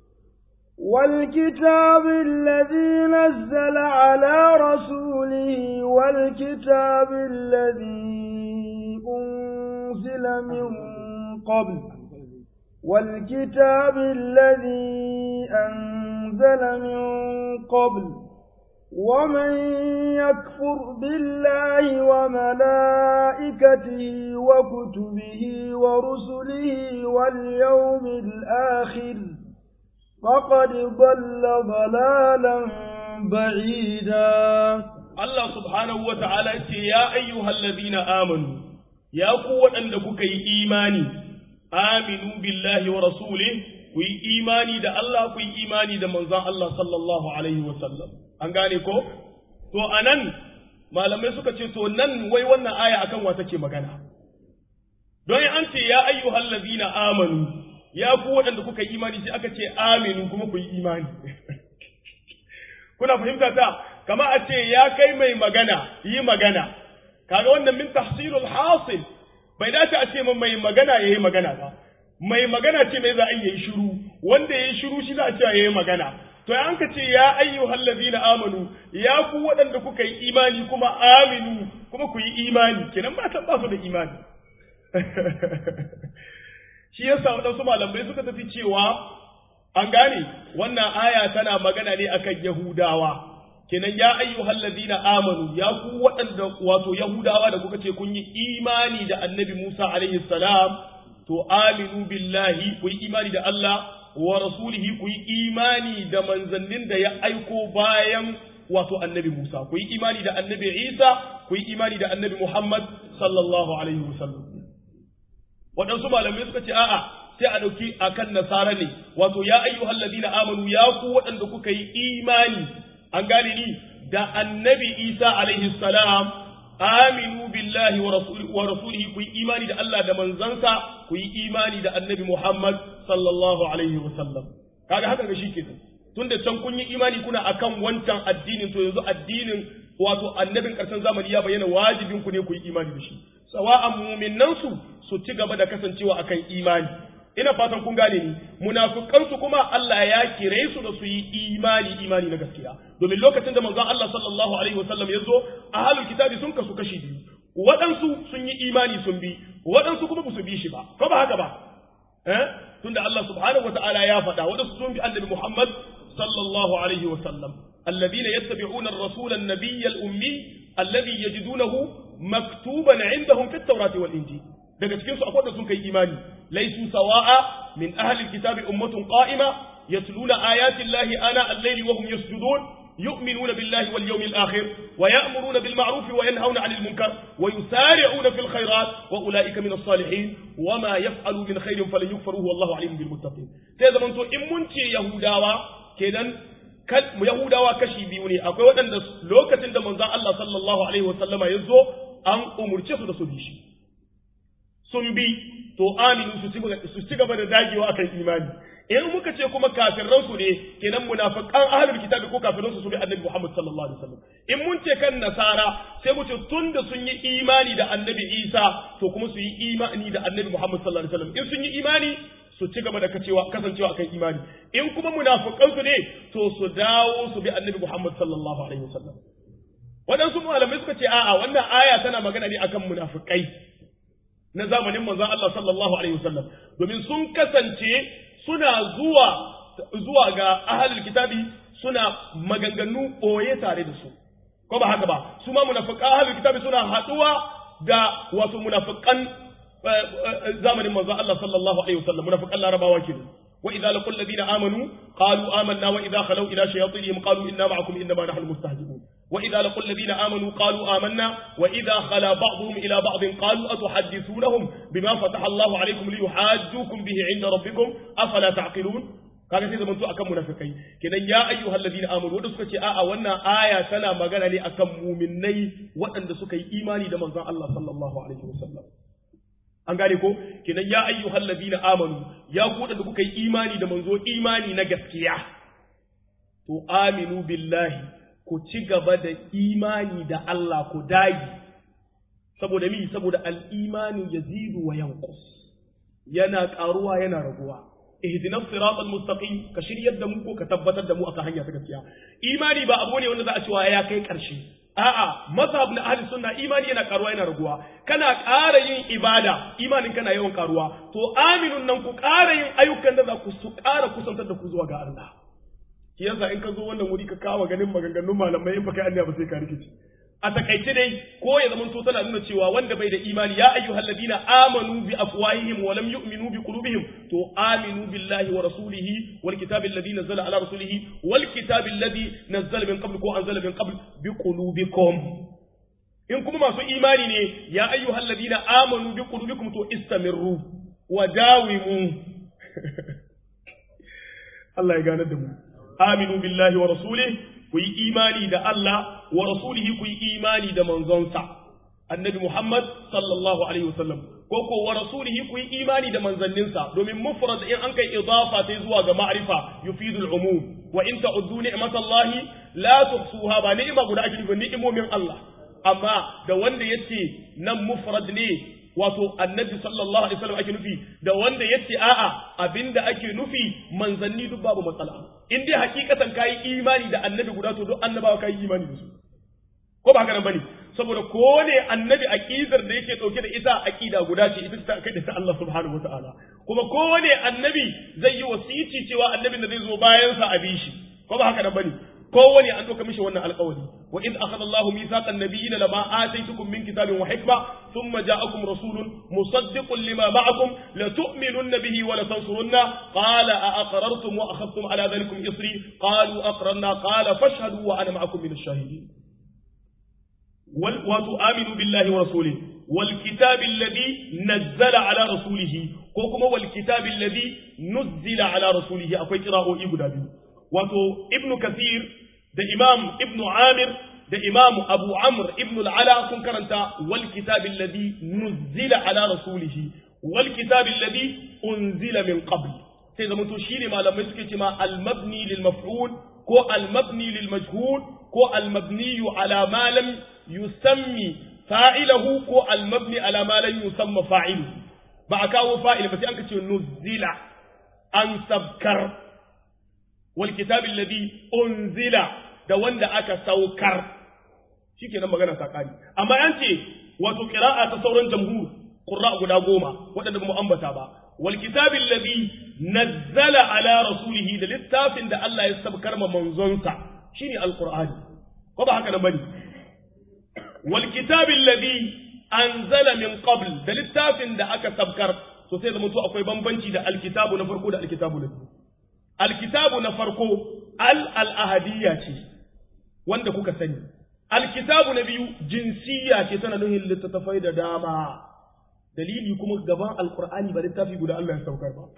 والكتاب الذي نزل على رسوله والكتاب الذي أنزل من قبل والكتاب الذي أنزل من قبل ومن يكفر بالله وملائكته وكتبه ورسله واليوم الآخر فقد ضل ضلالا بعيدا Allah subhanahu wa ta'ala ce, Ya ayyuhal ladina amanu, ya ku waɗanda kuka yi imani, aminu billahi wa rasulih ku yi imani da Allah ku yi imani da manzan Allah sallallahu Alaihi wasallam. An gane ko? To, a nan, malamai suka ce, To, nan wai wannan aya akan wa take magana. Don an ce, Ya ayyuhal ladina amanu, ya ku waɗanda kuka yi imani sai aka ce aminu kuma ku yi imani kuna fahimta ta kama a ce ya kai mai magana yi magana kaga wannan min tahsilul hasil bai dace a ce mai magana yayi magana ba mai magana ce mai za a yi shiru wanda yayi shiru shi za a ce yayi magana to an ka ce ya ayyuhal ladina amanu ya ku waɗanda kuka yi imani kuma aminu kuma ku yi imani kenan ba ta ba su da imani shi yasa waɗansu malamai suka tafi cewa an gane wannan aya tana magana ne akan Yahudawa kenan ya ayyuhal ladina amanu ya ku waɗanda wato Yahudawa da kuka ce kun yi imani da Annabi Musa alaihi salam to aminu billahi ku yi imani da Allah wa rasulihi ku yi imani da manzannin da ya aiko bayan wato Annabi Musa ku yi imani da Annabi Isa ku yi imani da Annabi Muhammad sallallahu alaihi wasallam waɗansu malamai suka ce a'a sai a ɗauki akan nasara ne wato ya ayyuhal ladina amanu ya ku waɗanda kuka yi imani an gane ni da annabi isa alaihi salam aminu billahi wa rasulihi ku yi imani da Allah da manzansa ku yi imani da annabi Muhammad sallallahu alaihi wa sallam kaga haka ga shikenan tunda can kun yi imani kuna akan wancan addinin to yanzu addinin wato annabin karshen zamani ya bayyana wajibin ku ne ku yi imani da shi sawa'an mu'minan su su ci gaba da kasancewa akan imani ina fatan kun gane ni munafikan su kuma Allah ya kire su da su yi imani imani na gaskiya domin lokacin da manzon Allah sallallahu alaihi wasallam ya zo ahlul kitabi sun kasu kashi biyu waɗansu sun yi imani sun bi waɗansu kuma ba su bi shi ba ko ba haka ba eh tunda Allah subhanahu wataala ya faɗa waɗansu sun bi annabi Muhammad sallallahu alaihi wasallam الذين يتبعون الرسول النبي الأمي الذي يجدونه مكتوبا عندهم في التوراة والإنجيل daga cikin su akwai da sun kai imani laisu sawa'a min ahli alkitabi ummatun qa'ima yatluna ayati llahi ana al-layli wa hum yasjudun yu'minuna billahi wal yawmil akhir wa ya'muruna bil ma'ruf wa yanhauna 'anil munkar wa yusari'una fil khairat wa ulaika min as-salihin wa ma yaf'alu min khairin falan yukfaruhu wallahu 'alimun bil muttaqin sai zaman to in mun ce yahudawa kenan Yahudawa kashi biyu ne akwai waɗanda lokacin da manzon Allah sallallahu alaihi wasallama ya zo an umurce su da su bi shi sun bi to aminu su ci gaba da dagewa akan imani in muka ce kuma kafirran su ne kenan munafiqan ahlul kitabi ko kafirran su su bi annabi Muhammad sallallahu alaihi wasallam in mun ce kan nasara sai mu ce tunda sun yi imani da annabi Isa to kuma su yi imani da annabi Muhammad sallallahu alaihi wasallam in sun yi imani su ci gaba da kacewa kasancewa akan imani in kuma munafiqan su ne to su dawo su bi annabi Muhammad sallallahu alaihi wasallam waɗansu malamai suka ce a'a wannan aya tana magana ne akan munafikai na zamanin manzon Allah sallallahu alaihi wasallam domin sun kasance suna zuwa zuwa ga ahlul kitabi suna maganganu boye tare da su ko ba haka ba su ma munafiqan ahlul kitabi suna haduwa da wato munafiqan zamanin manzon Allah sallallahu alaihi wasallam munafiqan larabawa kenan وإذا لقوا الذين آمنوا قالوا آمنا وإذا خلوا إلى شياطينهم قالوا إنا معكم إنما نحن مستهزئون وإذا لقوا الذين آمنوا قالوا آمنا وإذا خلا بعضهم إلى بعض قالوا أتحدثونهم بما فتح الله عليكم ليحاجوكم به عند ربكم أفلا تعقلون kaga sai zamanto akan munafikai kenan ya ayyuhal ladina amanu wanda suka ce a'a wannan aya tana magana ne akan muminai waɗanda suka yi imani da manzon Allah sallallahu alaihi wasallam an gane ko kenan ya ayyuhal ladina amanu ya ku da kuka yi imani da manzo imani na gaskiya to aminu billahi ku ci gaba da imani da Allah ku dagi saboda mi saboda al-imanu yazidu wa yanqus yana karuwa yana raguwa ihdinas siratal mustaqim ka shiryar da mu ko ka tabbatar da mu akan hanya ta gaskiya imani ba abu ne wanda za a cewa ya kai karshe a'a mazhab na ahli sunna imani yana karuwa yana raguwa kana ƙara yin ibada imanin kana yawan karuwa to aminun nan ku ƙara yin ayyukan da za ku su ƙara kusantar da ku zuwa ga Allah shi yasa in ka zo wannan wuri ka kawo ganin maganganun malamai in baka Allah ba sai ka rikici a takaice dai ko ya zama to tana nuna cewa wanda bai da imani ya ayyuhal ladina amanu bi afwahihim wa lam yu'minu bi qulubihim to aminu billahi wa rasulihi wal kitabi alladhi nazzala ala rasulihi wal kitabi alladhi nazzala min qabl ko anzala min qabl bi qulubikum in kuma masu imani ne ya ayyuhal ladina amanu bi qulubikum to istamirru wa dawimu Allah ya ganar da mu aminu billahi wa rasulihi ku yi imani da Allah wa rasulihi ku yi imani da manzonsa annabi Muhammad sallallahu alaihi wasallam ko ko wa rasulihi ku yi imani da manzanninsa domin mufrad in an kai idafa sai zuwa ga ma'rifa yufidul umum wa in ta'uddu ni'matallahi la tuhsuha ba ni'ima guda ake nufi ni'imomin Allah amma da wanda yace nan mufrad ne wato annabi sallallahu alaihi wasallam ake nufi da wanda yace a'a abinda ake nufi manzanni duk babu matsala in dai hakikatan kai imani da annabi guda to duk annabawa kai imani da su ko ba haka nan bane saboda ko ne annabi aqidar da yake dauke da ita aqida guda ce ita ta kai da Allah subhanahu wataala kuma ko ne annabi zai yi wasici cewa annabin da zai zo bayan sa a bi shi ko ba haka nan bane kowane an ɗauka mishi wannan alƙawari wa in akhadha Allahu mithaqan nabiyyin lama ataytukum min kitabin wa hikma thumma ja'akum rasulun musaddiqun lima ma'akum la tu'minunna bihi wa la tansurunna qala a aqrartum wa akhadhtum ala dhalikum isri qalu aqrarna qala fashhadu wa ana ma'akum min ash-shahidin wal wa tu'minu billahi wa rasulihi wal kitabi alladhi nazzala ala rasulihi ko kuma wal kitabi alladhi nuzzila ala rasulihi akwai qira'o'i guda biyu wato ibnu kathir da imam ibnu amir da imam abu amr ibnu al'ala sun karanta wal kitabi alladhi nuzila ala rasulihi wal kitabi alladhi unzila min qabl sai zama to shine malamai suke cewa al mabni lil maf'ul ko al mabni lil majhul ko al mabni ala ma lam yusammi fa'ilahu ko al mabni ala ma lam yusamma fa'iluhu ba a kawo fa'il ba sai an ce nuzila an sabkar والكتاب الذي أنزل da wanda aka saukar shikenan magana ta kare amma an ce wato qira'a ta sauran jamhur qurra guda goma wadanda mu ambata ba wal kitabil ladhi nazzala ala rasulihi da littafin da Allah ya sabkar ma manzonsa shine alqur'ani ko ba haka nan bane wal kitabil ladhi anzala min qabl da littafin da aka sabkar to sai zama to akwai bambanci da alkitabu na farko da alkitabu na biyu alkitabu na farko al al'ahadiyya ce wanda kuka sani alkitabu na biyu jinsiyya ce tana nuhin littattafai da dama dalili kuma gaban alkur'ani ba littafi guda Allah ya saukar ba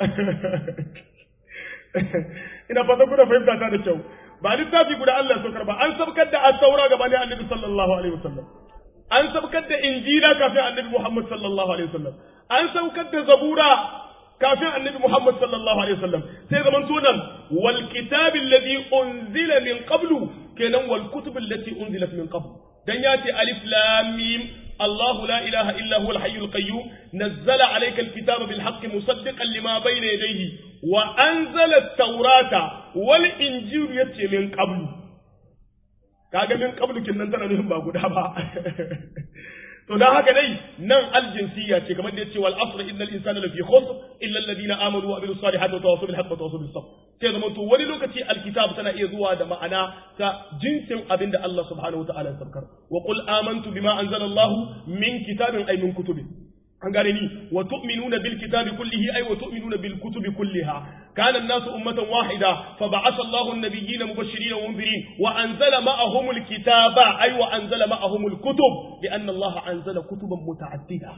ina fata kuna fahimta ta da kyau ba littafi guda Allah ya saukar ba an saukar da at-taura gabanin annabi sallallahu alaihi wasallam an saukar da injila kafin annabi Muhammad sallallahu alaihi wasallam an saukar da zabura kafin annabi Muhammad sallallahu alaihi wasallam sai zaman sunan wal kitab alladhi unzila min qablu kenan wal kutub allati unzilat min qablu dan yace alif lam mim الله لا إله إلا هو الحي القيوم نزل عليك الكتاب بالحق مصدقا لما بين يديه وأنزل التوراة والإنجيل يتي من قبل kaga min qablu kin nan tana nufin ba guda ba to dan haka dai nan aljinsiya ce kamar da yace wal asr innal insana lafi khusr illa alladhina amanu wa amilus salihati wa tawassaw bil haqqi wa tawassaw bis sabr sai zama to wani lokaci alkitab tana iya zuwa da ma'ana ta jinsin abinda Allah subhanahu wa ta'ala ya sabkar wa qul amantu bima anzala Allah min kitabin ay min kutubin an gane ni wa tu'minuna bil kitabi kullihi ay wa tu'minuna bil kutubi kulliha kana an-nasu ummatan wahida fa ba'atha Allahu an-nabiyyina mubashirin wa munzirin wa anzala ma'ahum al-kitaba ay wa anzala ma'ahum al-kutub li'anna Allah anzala kutuban muta'addida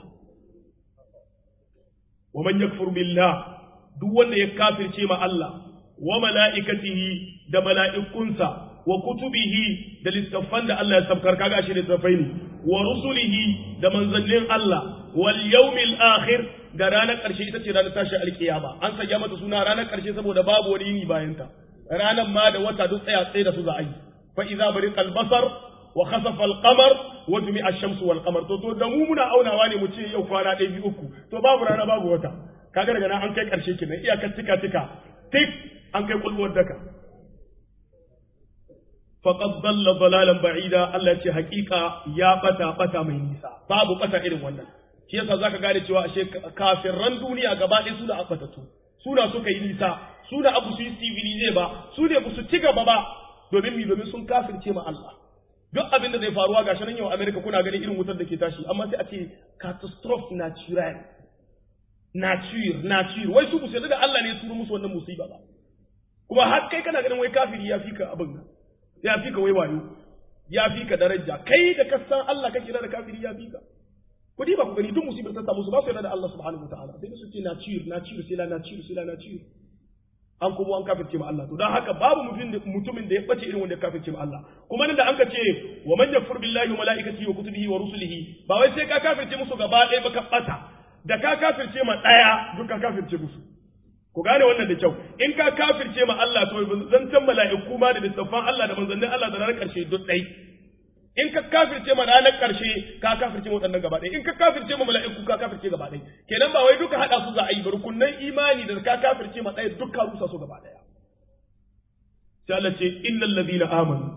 wa man yakfur billah duk wanda ya kafirce ma Allah wa mala'ikatihi da mala'ikunsa wa kutubihi da littattafan da Allah ya sabkar kaga shi littattafai ne wa rusulihi da manzannin Allah wal yawmil akhir da ranar ƙarshe ita ce ranar tashi alkiyama an sanya mata suna ranar ƙarshe saboda babu wani yini bayan ta ranar ma da wata duk tsaya tsaye da su za a yi fa idza bariqal basar wa khasafa al qamar wa jumi'a ash-shamsu wal qamar to to da mu muna aunawa ne mu ce yau kwana ɗaya biyu uku to babu rana babu wata kaga daga nan an kai ƙarshe kenan iyakar tika tika tik an kai kulwar daka faqad dalla dalalan ba'ida Allah ce hakika ya bata bata mai nisa babu bata irin wannan shi yasa zaka gane cewa ashe kafirran duniya gaba ɗaya su da abatatu suna suka yi nisa su da abu su yi civilize ba su ne su ci gaba ba domin mi domin sun kafirce ma Allah duk abin da zai faruwa gashi nan yau America kuna ganin irin wutar da ke tashi amma sai a ce catastrophe natural nature nature wai su musu da Allah ne ya turo musu wannan musiba ba kuma har kai kana ganin wai kafiri ya fika abin nan ya fika wai wayo ya fika daraja kai da ka san Allah kake da kafiri ya fika ku ba ku gani duk musibar ta samu su ba su yarda da Allah subhanahu wataala sai su ce nature nature sai la nature sai la nature an kuma an kafirce ma Allah to dan haka babu mutumin da ya bace irin wanda ya kafirce ma Allah kuma nan da an ka ce wa man yakfur billahi wa malaikatihi wa kutubihi wa rusulihi ba wai sai ka kafirce musu gaba ɗaya ba ka bata da ka kafirce ma ɗaya duk ka kafirce musu ku gane wannan da kyau in ka kafirce ma Allah to zancen mala'iku ma da littafan Allah da manzannin Allah da ranar ƙarshe duk ɗai in ka kafirce ma ranar ƙarshe ka kafirce ma waɗannan gaba ɗaya in ka kafirce ma mala'iku ka kafirce gaba ɗaya kenan ba wai duka haɗa su za a yi ba rukunnan imani da ka kafirce ma ɗaya duk ka rusa su gaba ɗaya sai Allah ce innal ladina amanu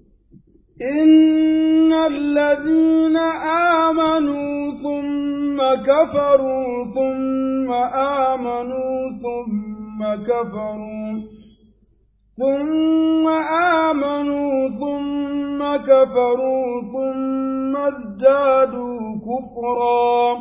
إن الذين آمنوا ثم كفروا ثم آمنوا ثم كفروا ثم آمنوا ثم كفروا ثم ازدادوا كفرا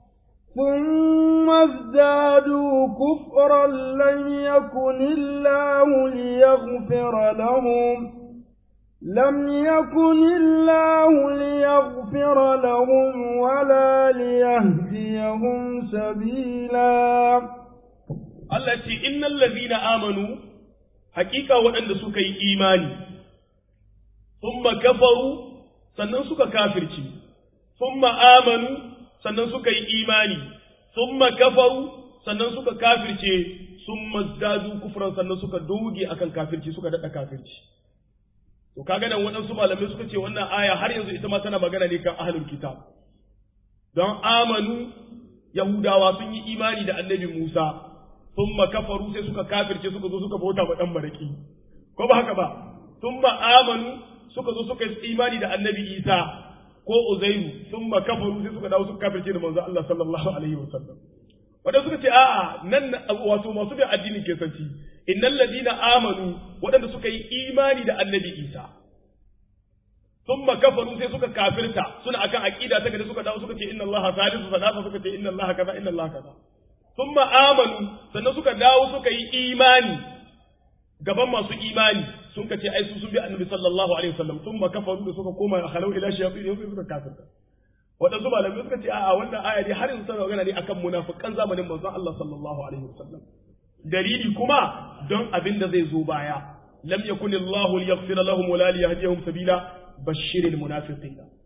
ثم ازدادوا كفرا لن يكن الله ليغفر لهم لم يكن الله ليغفر لهم ولا ليهديهم سبيلا التي إن الذين آمنوا حقيقة وأن سكي إيماني ثم كفروا sannan suka kafirci thumma amanu sannan suka yi imani thumma kafaru sannan suka kafirce thumma zadu kufran sannan suka doge akan kafirci suka dada kafirci to kaga nan waɗansu malamai suka ce wannan aya har yanzu ita ma tana magana ne kan ahlul kitab don amanu yahudawa sun yi imani da annabi Musa thumma kafaru sai suka kafirce suka zo suka bauta wa dan maraki ko ba haka ba thumma amanu suka zo suka yi imani da annabi Isa ko Uzairu thumma kafaru sai suka dawo suka kafirce da manzo Allah sallallahu alaihi wasallam wadanda suka ce a'a nan wato masu bin addini ke sanci innal ladina amanu wadanda suka yi imani da annabi Isa thumma kafaru sai suka kafirta suna akan aqida ta gada suka dawo suka ce inna Allah salisu salasa suka ce inna Allah kaza inna Allah kaza thumma amanu sannan suka dawo suka yi imani gaban masu imani sun ka ce ai su sun bi annabi sallallahu alaihi wasallam thumma kafaru da suka koma halau ila shayatin sai suka kafirta waɗansu malamai suka ce a'a wannan aya dai har yanzu tana magana ne akan munafikan zamanin manzon Allah sallallahu alaihi wasallam dalili kuma don abin da zai zo baya lam yakun Allah liyaghfira lahum wa la liyahdihum sabila bashiril munafiqina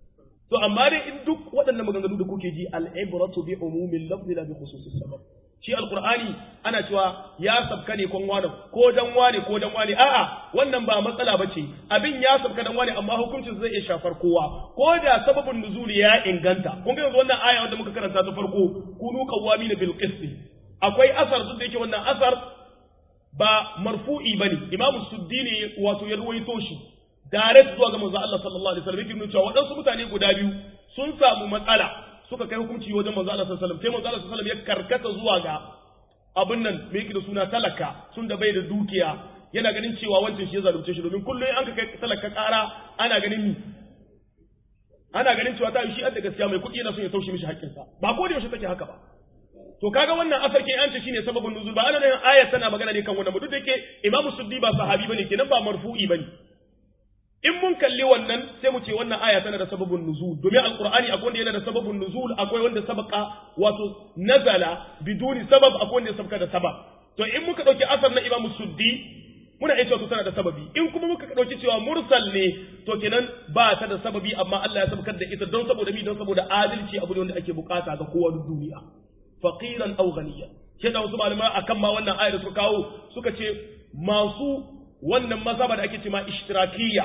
to amma dai in duk waɗannan maganganu da kuke ji al-ibratu bi umumil lafzi la bi khususis sabab shi alqur'ani ana cewa ya sabka ne kon wani ko dan wani ko dan wani a'a wannan ba matsala bace abin ya sabka dan wani amma hukuncin zai iya shafar kowa ko da sababin nuzuli ya inganta kun ga yanzu wannan aya wanda muka karanta ta farko kunu qawwamina bil qist akwai asar duk da yake wannan asar ba marfu'i bane imamu suddini wato ya ruwaito shi direct zuwa ga manzo Allah sallallahu alaihi wasallam yake cewa waɗansu mutane guda biyu sun samu matsala suka kai hukunci wajen manzo Allah sallallahu alaihi wasallam sai manzo Allah sallallahu alaihi wasallam ya karkata zuwa ga abin nan me yake da suna talaka sun da bai da dukiya yana ganin cewa wancan shi ya zalunce shi domin kullum an ka kai talaka ƙara ana ganin ni ana ganin cewa ta yi shi da gaskiya mai kuɗi yana son ya taushe mishi haƙƙinsa ba ko da yaushe take haka ba to kaga wannan asar ke yance shine sababin nuzul ba ana nan ayat tana magana ne kan wannan ba duk da yake imamu suddi ba sahabi bane kenan ba marfu'i bane in mun kalli wannan sai mu ce wannan aya tana da sababin nuzul domin alqur'ani akwai wanda yana da sababin nuzul akwai wanda sabaka wato nazala biduni sabab akwai wanda ya sabka da sabab to in muka dauki asar na imamu suddi muna iya cewa tana da sababi in kuma muka dauki cewa mursal ne to kenan ba ta da sababi amma Allah ya sabkar da ita don saboda mi don saboda adalci abu ne wanda ake bukata ga kowa duniya faqiran aw ghaniyan shi da wasu malamai akan ma wannan ayar suka kawo suka ce masu wannan mazhaba da ake cewa ishtirakiyya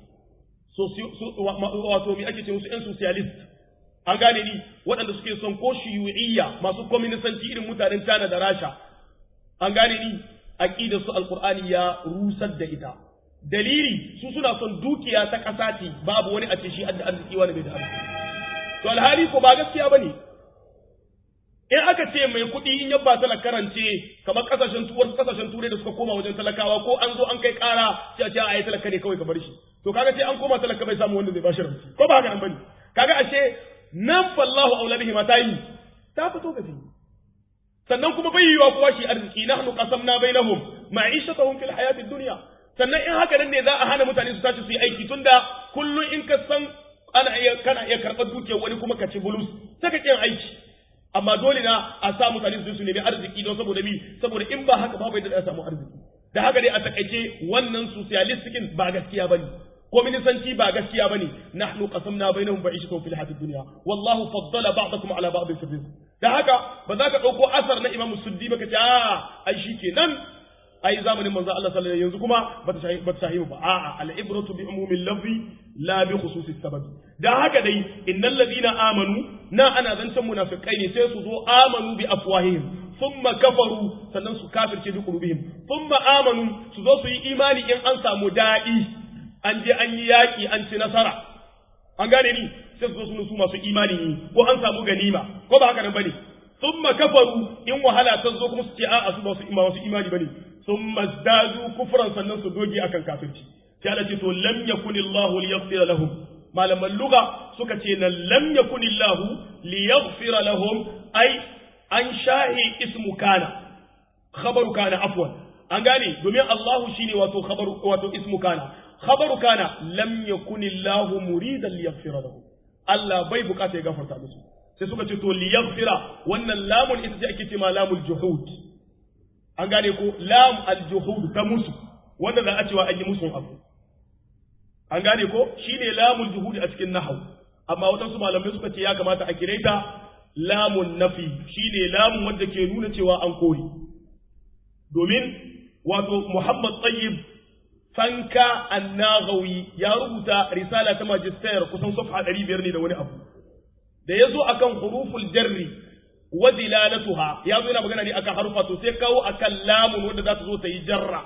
wato mi ake ce musu yan socialist an gane ni waɗanda suke son ko shiyu'iyya masu kwaminisanci irin mutanen China da Rasha an gane ni aqidar su alqur'ani ya rusar da ita dalili su suna son dukiya ta ƙasa ce babu wani a ce shi adda arziki wani bai da arziki to alhali ko ba gaskiya bane in aka ce mai kuɗi in yabba talaka karance kamar kasashen tuwar kasashen turai da suka koma wajen talakawa ko an zo an kai ƙara sai a ce a yi talaka ne kawai ka bar shi to kaga sai an koma talaka bai samu wanda zai bashi ranci ko ba haka nan bane kaga ashe nan fallahu aula bihi mata yi ta fito ga fili sannan kuma bai yiwa kowa shi arziki nahnu qasamna bainahum ma'ishatahum fil hayatid dunya sannan in haka nan ne za a hana mutane su tashi su yi aiki tunda kullun in ka san ana iya kana iya karɓar dukiyar wani kuma ka ci bulus sai ka kin aiki amma dole na a sa mutane su nemi arziki don saboda mi saboda in ba haka ba bai da samu arziki da haka dai a takaice wannan socialistikin ba gaskiya bane kominisanci ba gaskiya bane nahnu qasamna bainahum ba'ishatuhum fil hayatid dunya wallahu faddala ba'dakum ala ba'd fi rizq da haka ba za ka dauko asar na imam suddi ba ka ce a ai shikenan ai zamanin manzo Allah sallallahu alaihi yanzu kuma bata shahi bata shahi ba a'a al ibratu bi umumil lafzi la bi khususis sababi da haka dai innal ladina amanu na ana zancen munafikai ne sai su zo amanu bi afwahihim thumma kafaru sannan su kafirce bi qulubihim thumma amanu su zo su yi imani in an samu dadi an je an yi yaki an ci nasara an gane ni sai su zo su su masu imani ne ko an samu ganima ko ba haka nan bane thumma kafaru in wahala ta zo kuma su ce a'a su ba su masu imani bane thumma zadu kufran sannan su doge akan kafirci sai Allah ce to lam yakun Allah liyaghfir lahum malaman lugha suka ce nan lam yakun Allah liyaghfir lahum ai an shahi ismu kana khabaru kana afwan an gane domin Allah shine wato khabaru wato ismu kana khabaru kana lam yakun Allah muridan liyaghfir lahum Allah bai bukata ya gafarta musu sai suka ce to liyaghfira wannan lamun ita ce ake cewa lamul juhud an gane ko lam al juhud ta musu wanda za a cewa an yi musun abu an gane ko shine lamul juhud a cikin nahwu amma wadansu malamai suka ce ya kamata a kire ta lamun nafi shine lamun wanda ke nuna cewa an kore domin wato Muhammad Tayyib Sanka Annaghawi ya rubuta risala ta magister kusan safha 500 ne da wani abu da yazo akan huruful jarri wa dilalatuha yazo yana magana ne akan harufa to sai kawo akan lamun wanda za ta zo ta yi jarra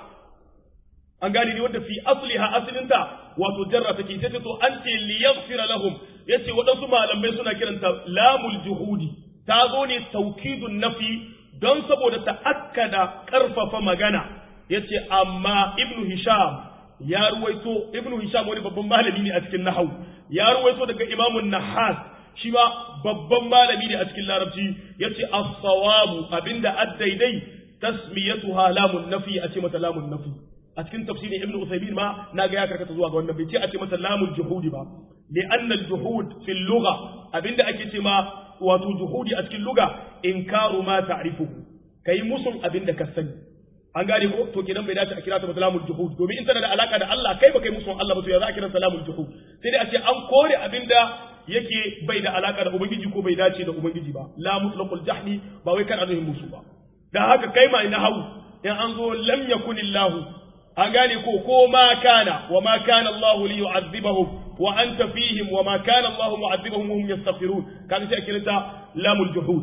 an gane ni wanda fi asliha aslinta wato jarra take sai to an ce li yaghfira lahum yace wadansu malamai suna kiranta lamul juhudi ta zo ne taukidun nafi don saboda ta akkada karfafa magana yace amma ibnu hisham ya ruwaito ibnu hisham wani babban malami ne a cikin nahwu ya ruwaito daga imamun nahas shi ma babban malami ne a cikin larabci yace as-sawabu abinda addaidai tasmiyatuha lamun nafi a ce mata lamun nafi a cikin tafsirin ibnu usaymin ma na ga ya karkata zuwa ga wannan bai ce a ce mata lamul juhudi ba li anna al juhud fi lugha abinda ake ce ma wato juhudi a cikin lugha inkaru ma ta'rifuhu kai musun abinda ka sani an gane ko to kenan bai dace a kira ta ba salamul juhud domin in tana da alaka da Allah kai ba kai musun Allah ba to ya za a kira salamul juhud sai dai a ce an kore abinda yake bai da alaka da ubangiji ko bai dace da ubangiji ba la mutlaqul jahli ba wai kan azuhin musu ba dan haka kai ma na hau in an zo lam yakunillahu an gane ko ko ma kana wa ma kana Allah li yu'adhibahum wa anta fihim wa ma kana Allah mu'adhibahum wa hum yastaghfirun kan sai kiranta lamul juhud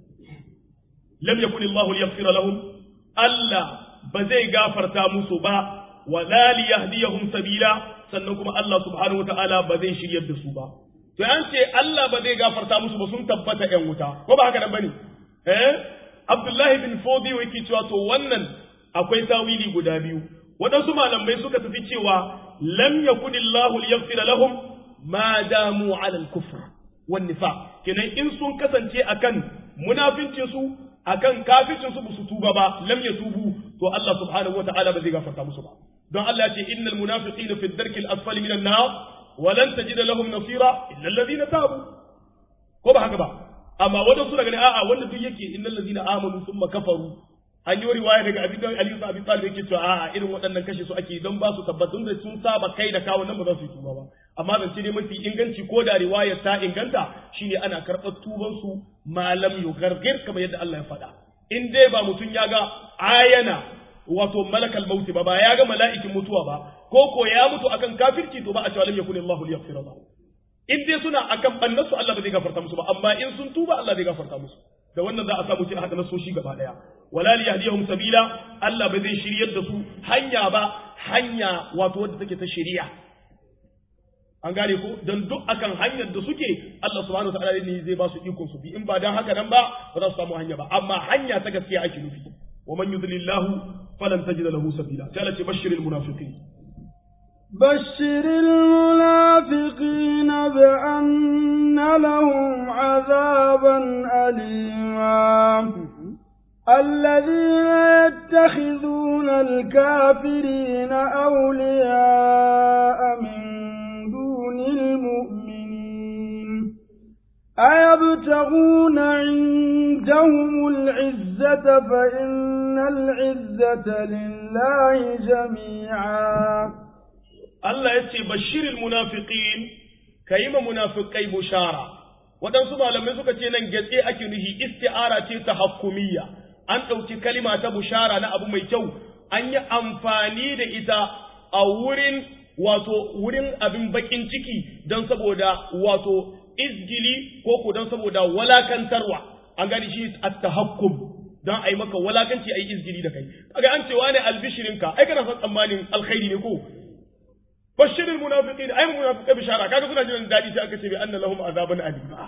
lam yakun Allah liyaghfira lahum Allah ba zai gafarta musu ba wa la liyahdiyahum sabila sannan kuma Allah subhanahu wataala ba zai shiryar da su ba to an ce Allah ba zai gafarta musu ba sun tabbata ƴan wuta ko ba haka nan bane eh Abdullahi bin Fodi yake cewa to wannan akwai tawili guda biyu waɗansu malamai suka tafi cewa lam yakunillahu liyaghfira lahum ma damu ala al-kufr wan nifaq kenan in sun kasance akan munafincin su akan kafircin su su tuba ba lam yatubu to Allah subhanahu wataala ba zai gafarta musu ba don Allah ya ce innal munafiqina fi ad-darki al-asfali minan nar wa lan tajida lahum nasira illa alladhina tabu ko ba haka ba amma wadansu daga ne a'a wanda duk yake innal ladina amanu thumma kafaru an yi riwaya daga abin da Ali Abi Talib yake cewa a'a irin waɗannan kashe su ake don ba su tabbatun da sun saba kai da kawo nan ba za su yi tuba ba amma zance ne mafi inganci ko da riwaya ta inganta shine ana karɓar tuban su malam yugargir kamar yadda Allah ya faɗa in dai ba mutum ya ga ayana wato malakal mauti ba ba ya ga mala'ikin mutuwa ba ko ko ya mutu akan kafirci to ba a cewa lam yakun Allahu liyaghfira lahu in dai suna akan bannasu Allah ba zai gafarta musu ba amma in sun tuba Allah zai gafarta musu da wannan za a samu cikin haka nasoshi gaba daya wala li yahdihum sabila Allah ba zai shiryar da su hanya ba hanya wato wadda take ta shari'a an gane ko dan duk akan hanyar da suke Allah subhanahu wataala ne zai ba su ikon su bi in ba dan haka nan ba ba za su samu hanya ba amma hanya ta gaskiya ake nufi wa man yudlillahu falan tajida lahu sabila sai Allah ce bashiril munafiqin بشر المنافقين بأن لهم عذابا أليما الذين يتخذون الكافرين أولياء من دون المؤمنين أيبتغون عندهم العزة فإن العزة لله جميعا Allah ya ce bashirin munafiqin ka yi ma munafiqai bushara waɗansu malamai suka ce nan gatse ake nuhi isti'ara ce ta hakkumiyya an ɗauki kalima ta bushara na abu mai kyau an yi amfani da ita a wurin wato wurin abin bakin ciki don saboda wato izgili ko ko don saboda walakantarwa an gani shi at-tahakkum don a yi maka walakanci a yi izgili da kai kaga an cewa ne albishirinka ai kana son tsammanin alkhairi ne ko bashir almunafiqin ay munafiqai bishara kaga suna jin dadi sai aka ce bi anna lahum azaban alima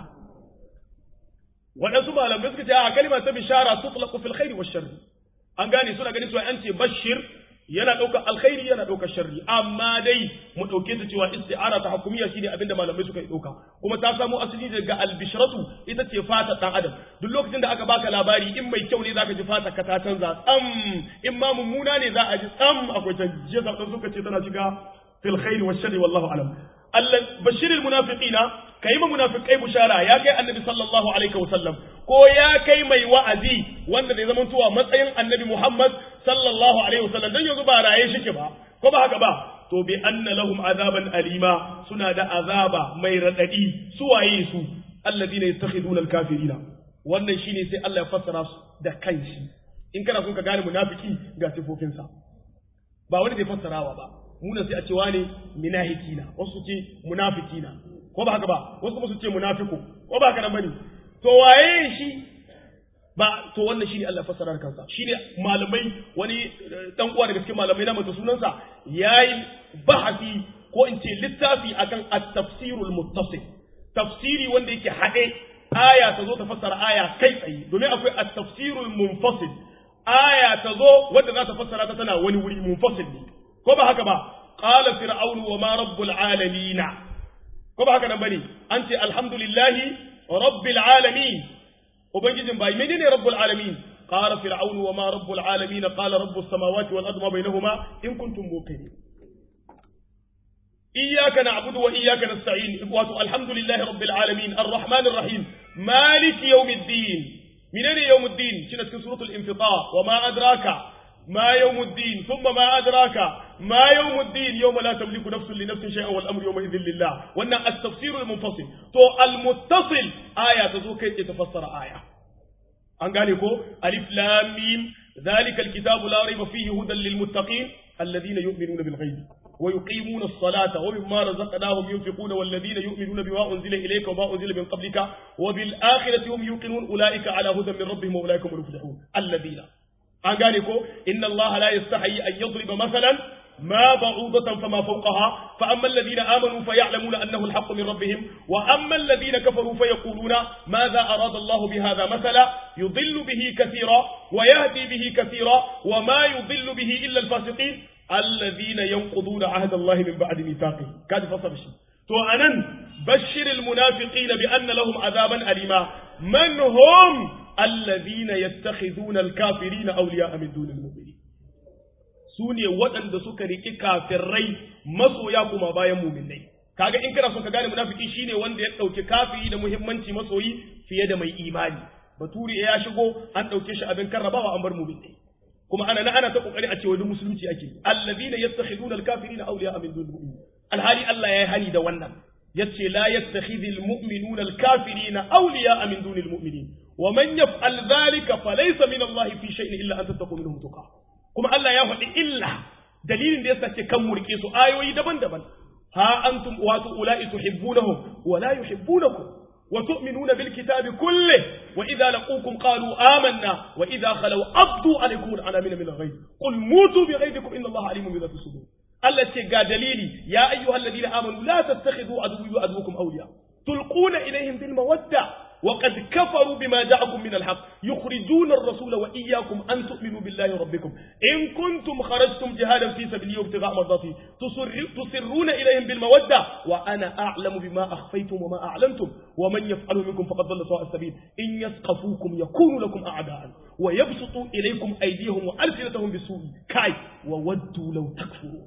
wadansu malamai suka ce a kalma ta bishara tutlaqu fil khairi wash sharri an gane suna ganin cewa an ce bashir yana ɗaukar alkhairi yana ɗaukar sharri amma dai mu ɗauke ta cewa isti'ara ta hukumiyya shine abinda malamai suka yi ɗauka kuma ta samo asali daga albishratu ita ce fata ɗan adam duk lokacin da aka baka labari in mai kyau ne zaka ji fata ka ta canza tsam in ma mummuna ne za a ji tsam akwai canji jiya suka ce tana shiga في الخير والشر والله أعلم بشر المنافقين كيما منافقي بشارة يا كي النبي صلى الله عليه وسلم كو يا كي مي وعزي وانا دي زمن توا متين النبي محمد صلى الله عليه وسلم دن يزو بارا يشك با كو با هكا با تو بأن لهم عذابا أليما سنا دا عذابا مي رددي سوا يسو الذين يتخذون الكافرين wannan shine sai Allah ya fassara su da kanshi in kana son ka gane munafiki ga sifofinsa ba wani zai fassarawa ba muna sai a ce wane minahiki na wasu ce munafiki na ko ba haka ba wasu kuma su ce munafiku ko ba haka nan bane to waye shi ba to wannan shine Allah fassara kansa shine malamai wani dan uwa daga cikin malamai na mata sunansa yayi bahasi ko in ce littafi akan at-tafsirul muttasil tafsiri wanda yake hade aya ta zo ta fassara aya kai tsaye domin akwai at-tafsirul munfasil aya ta zo wadda za ta fassara ta tana wani wuri munfasil ne ko ba haka ba qala fir'aunu wa ma rabbul alamin ko ba haka nan bane an ce alhamdulillahi rabbil alamin ubangijin bai menene rabbul alamin qala fir'aunu wa ma rabbul alamin qala rabbus samawati wal ardi ma bainahuma in kuntum muqinin iyyaka na'budu wa iyyaka nasta'in wato alhamdulillahi rabbil alamin arrahmanir rahim maliki yawmiddin menene yawmiddin shine cikin suratul infitar wa ma adraka ما يوم الدين ثم ما أدراك ما يوم الدين يوم لا تملك نفس لنفس شيئا والأمر يومئذ لله وأن التفسير المنفصل تو المتصل آية تزو كي تفسر آية an gane ko alif lam mim zalika alkitabu la rayba fihi hudan lil muttaqin alladhina yu'minuna bil ghaibi wa yuqimuna as-salata wa mimma razaqnahum yunfiquna wal ladhina yu'minuna bima unzila ilayka wa ma unzila min qablika wa bil akhirati hum yuqinun ulaika ala hudan min rabbihim wa ulaika hum muflihun alladhina an gane ko inna allaha la yastahi an yadriba mathalan ما بعوضة فما فوقها فأما الذين آمنوا فيعلمون أنه الحق من ربهم وأما الذين كفروا فيقولون ماذا أراد الله بهذا مثلا يضل به كثيرا ويهدي به كثيرا وما يضل به إلا الفاسقين الذين ينقضون عهد الله من بعد ميثاقه كاد فصل شيء تو أنا بشر المنافقين بأن لهم عذابا أليما من هم الذين يتخذون الكافرين أولياء من دون المؤمنين su ne waɗanda suka riƙi kafirai masoya kuma bayan muminai kaga in kana son ka gane munafiki shine wanda ya ɗauki kafiri da muhimmanci masoyi fiye da mai imani baturi ya shigo an ɗauke shi abin karrabawa an bar muminai kuma ana na ana ta kokari a ce wani musulunci ake allazina yattakhiduna alkafirina awliya min dunil mu'minin alhali Allah ya yi hani da wannan yace la yattakhidul mu'minuna alkafirina awliya min dunil mu'minin wa man yaf'al dhalika falaysa min Allah fi shay'in illa an tattaqu minhum tuqa kuma Allah ya faɗi illa dalilin da ya sace kan murke su ayoyi daban-daban ha antum wato ula'i tuhibbunahum wa la yuhibbunakum wa tu'minuna bil kitabi kulli wa idza laqukum qalu amanna wa idza khalaw abdu alaykum al-anamina min al-ghayb qul mutu bi ghaybikum inna Allah alimun bi dhati sudur Allah ce ga dalili ya ayyuhalladhina amanu la tattakhidhu aduwwi wa aduwwakum awliya tulquna ilayhim bil mawadda وقد كفروا بما جاءكم من الحق يخرجون الرسول وإياكم أن تؤمنوا بالله ربكم إن كنتم خرجتم جهادا في سبيلي وابتغاء مرضاتي تسرون إليهم بالمودة وأنا أعلم بما أخفيتم وما أعلنتم ومن يفعله منكم فقد ضل سواء السبيل إن يثقفوكم يكونوا لكم أعداء ويبسطوا إليكم أيديهم وألسنتهم بالسوء كاي وودوا لو تكفرون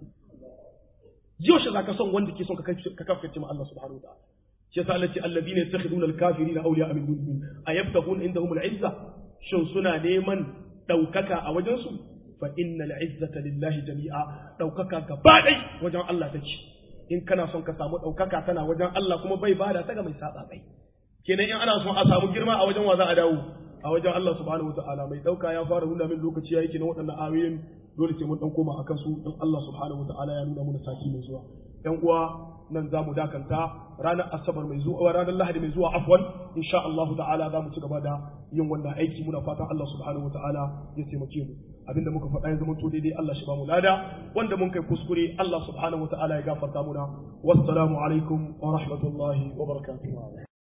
يوش ذاك صن وندك صن ككفرت مع الله سبحانه وتعالى shi yasa Allah ce alladina yattakhiduna alkafirina awliya min dunihim ayabtaghun indahum al'izza shin suna neman daukaka a wajen su fa innal izzata lillahi jami'a daukaka gaba dai wajen Allah take in kana son ka samu daukaka tana wajen Allah kuma bai bada ta ga mai saba bai kenan in ana son a samu girma a wajen wa za a dawo a wajen Allah subhanahu wataala mai dauka ya fara nuna min lokaci yayi kenan waɗannan ayoyin dole sai mun dan koma akan su in Allah subhanahu wataala ya nuna mana sati mai zuwa yan uwa nan za mu dakanta ranar asabar mai zuwa ranar lahadi mai zuwa afwan insha Allah ta'ala za mu ci gaba da yin wannan aiki muna fatan Allah subhanahu ta'ala ya taimake mu abinda muka faɗa ya zama to daidai Allah shi ba mu lada wanda mun kai kuskure Allah subhanahu ta'ala ya gafarta muna wassalamu alaikum wa rahmatullahi wa barakatuh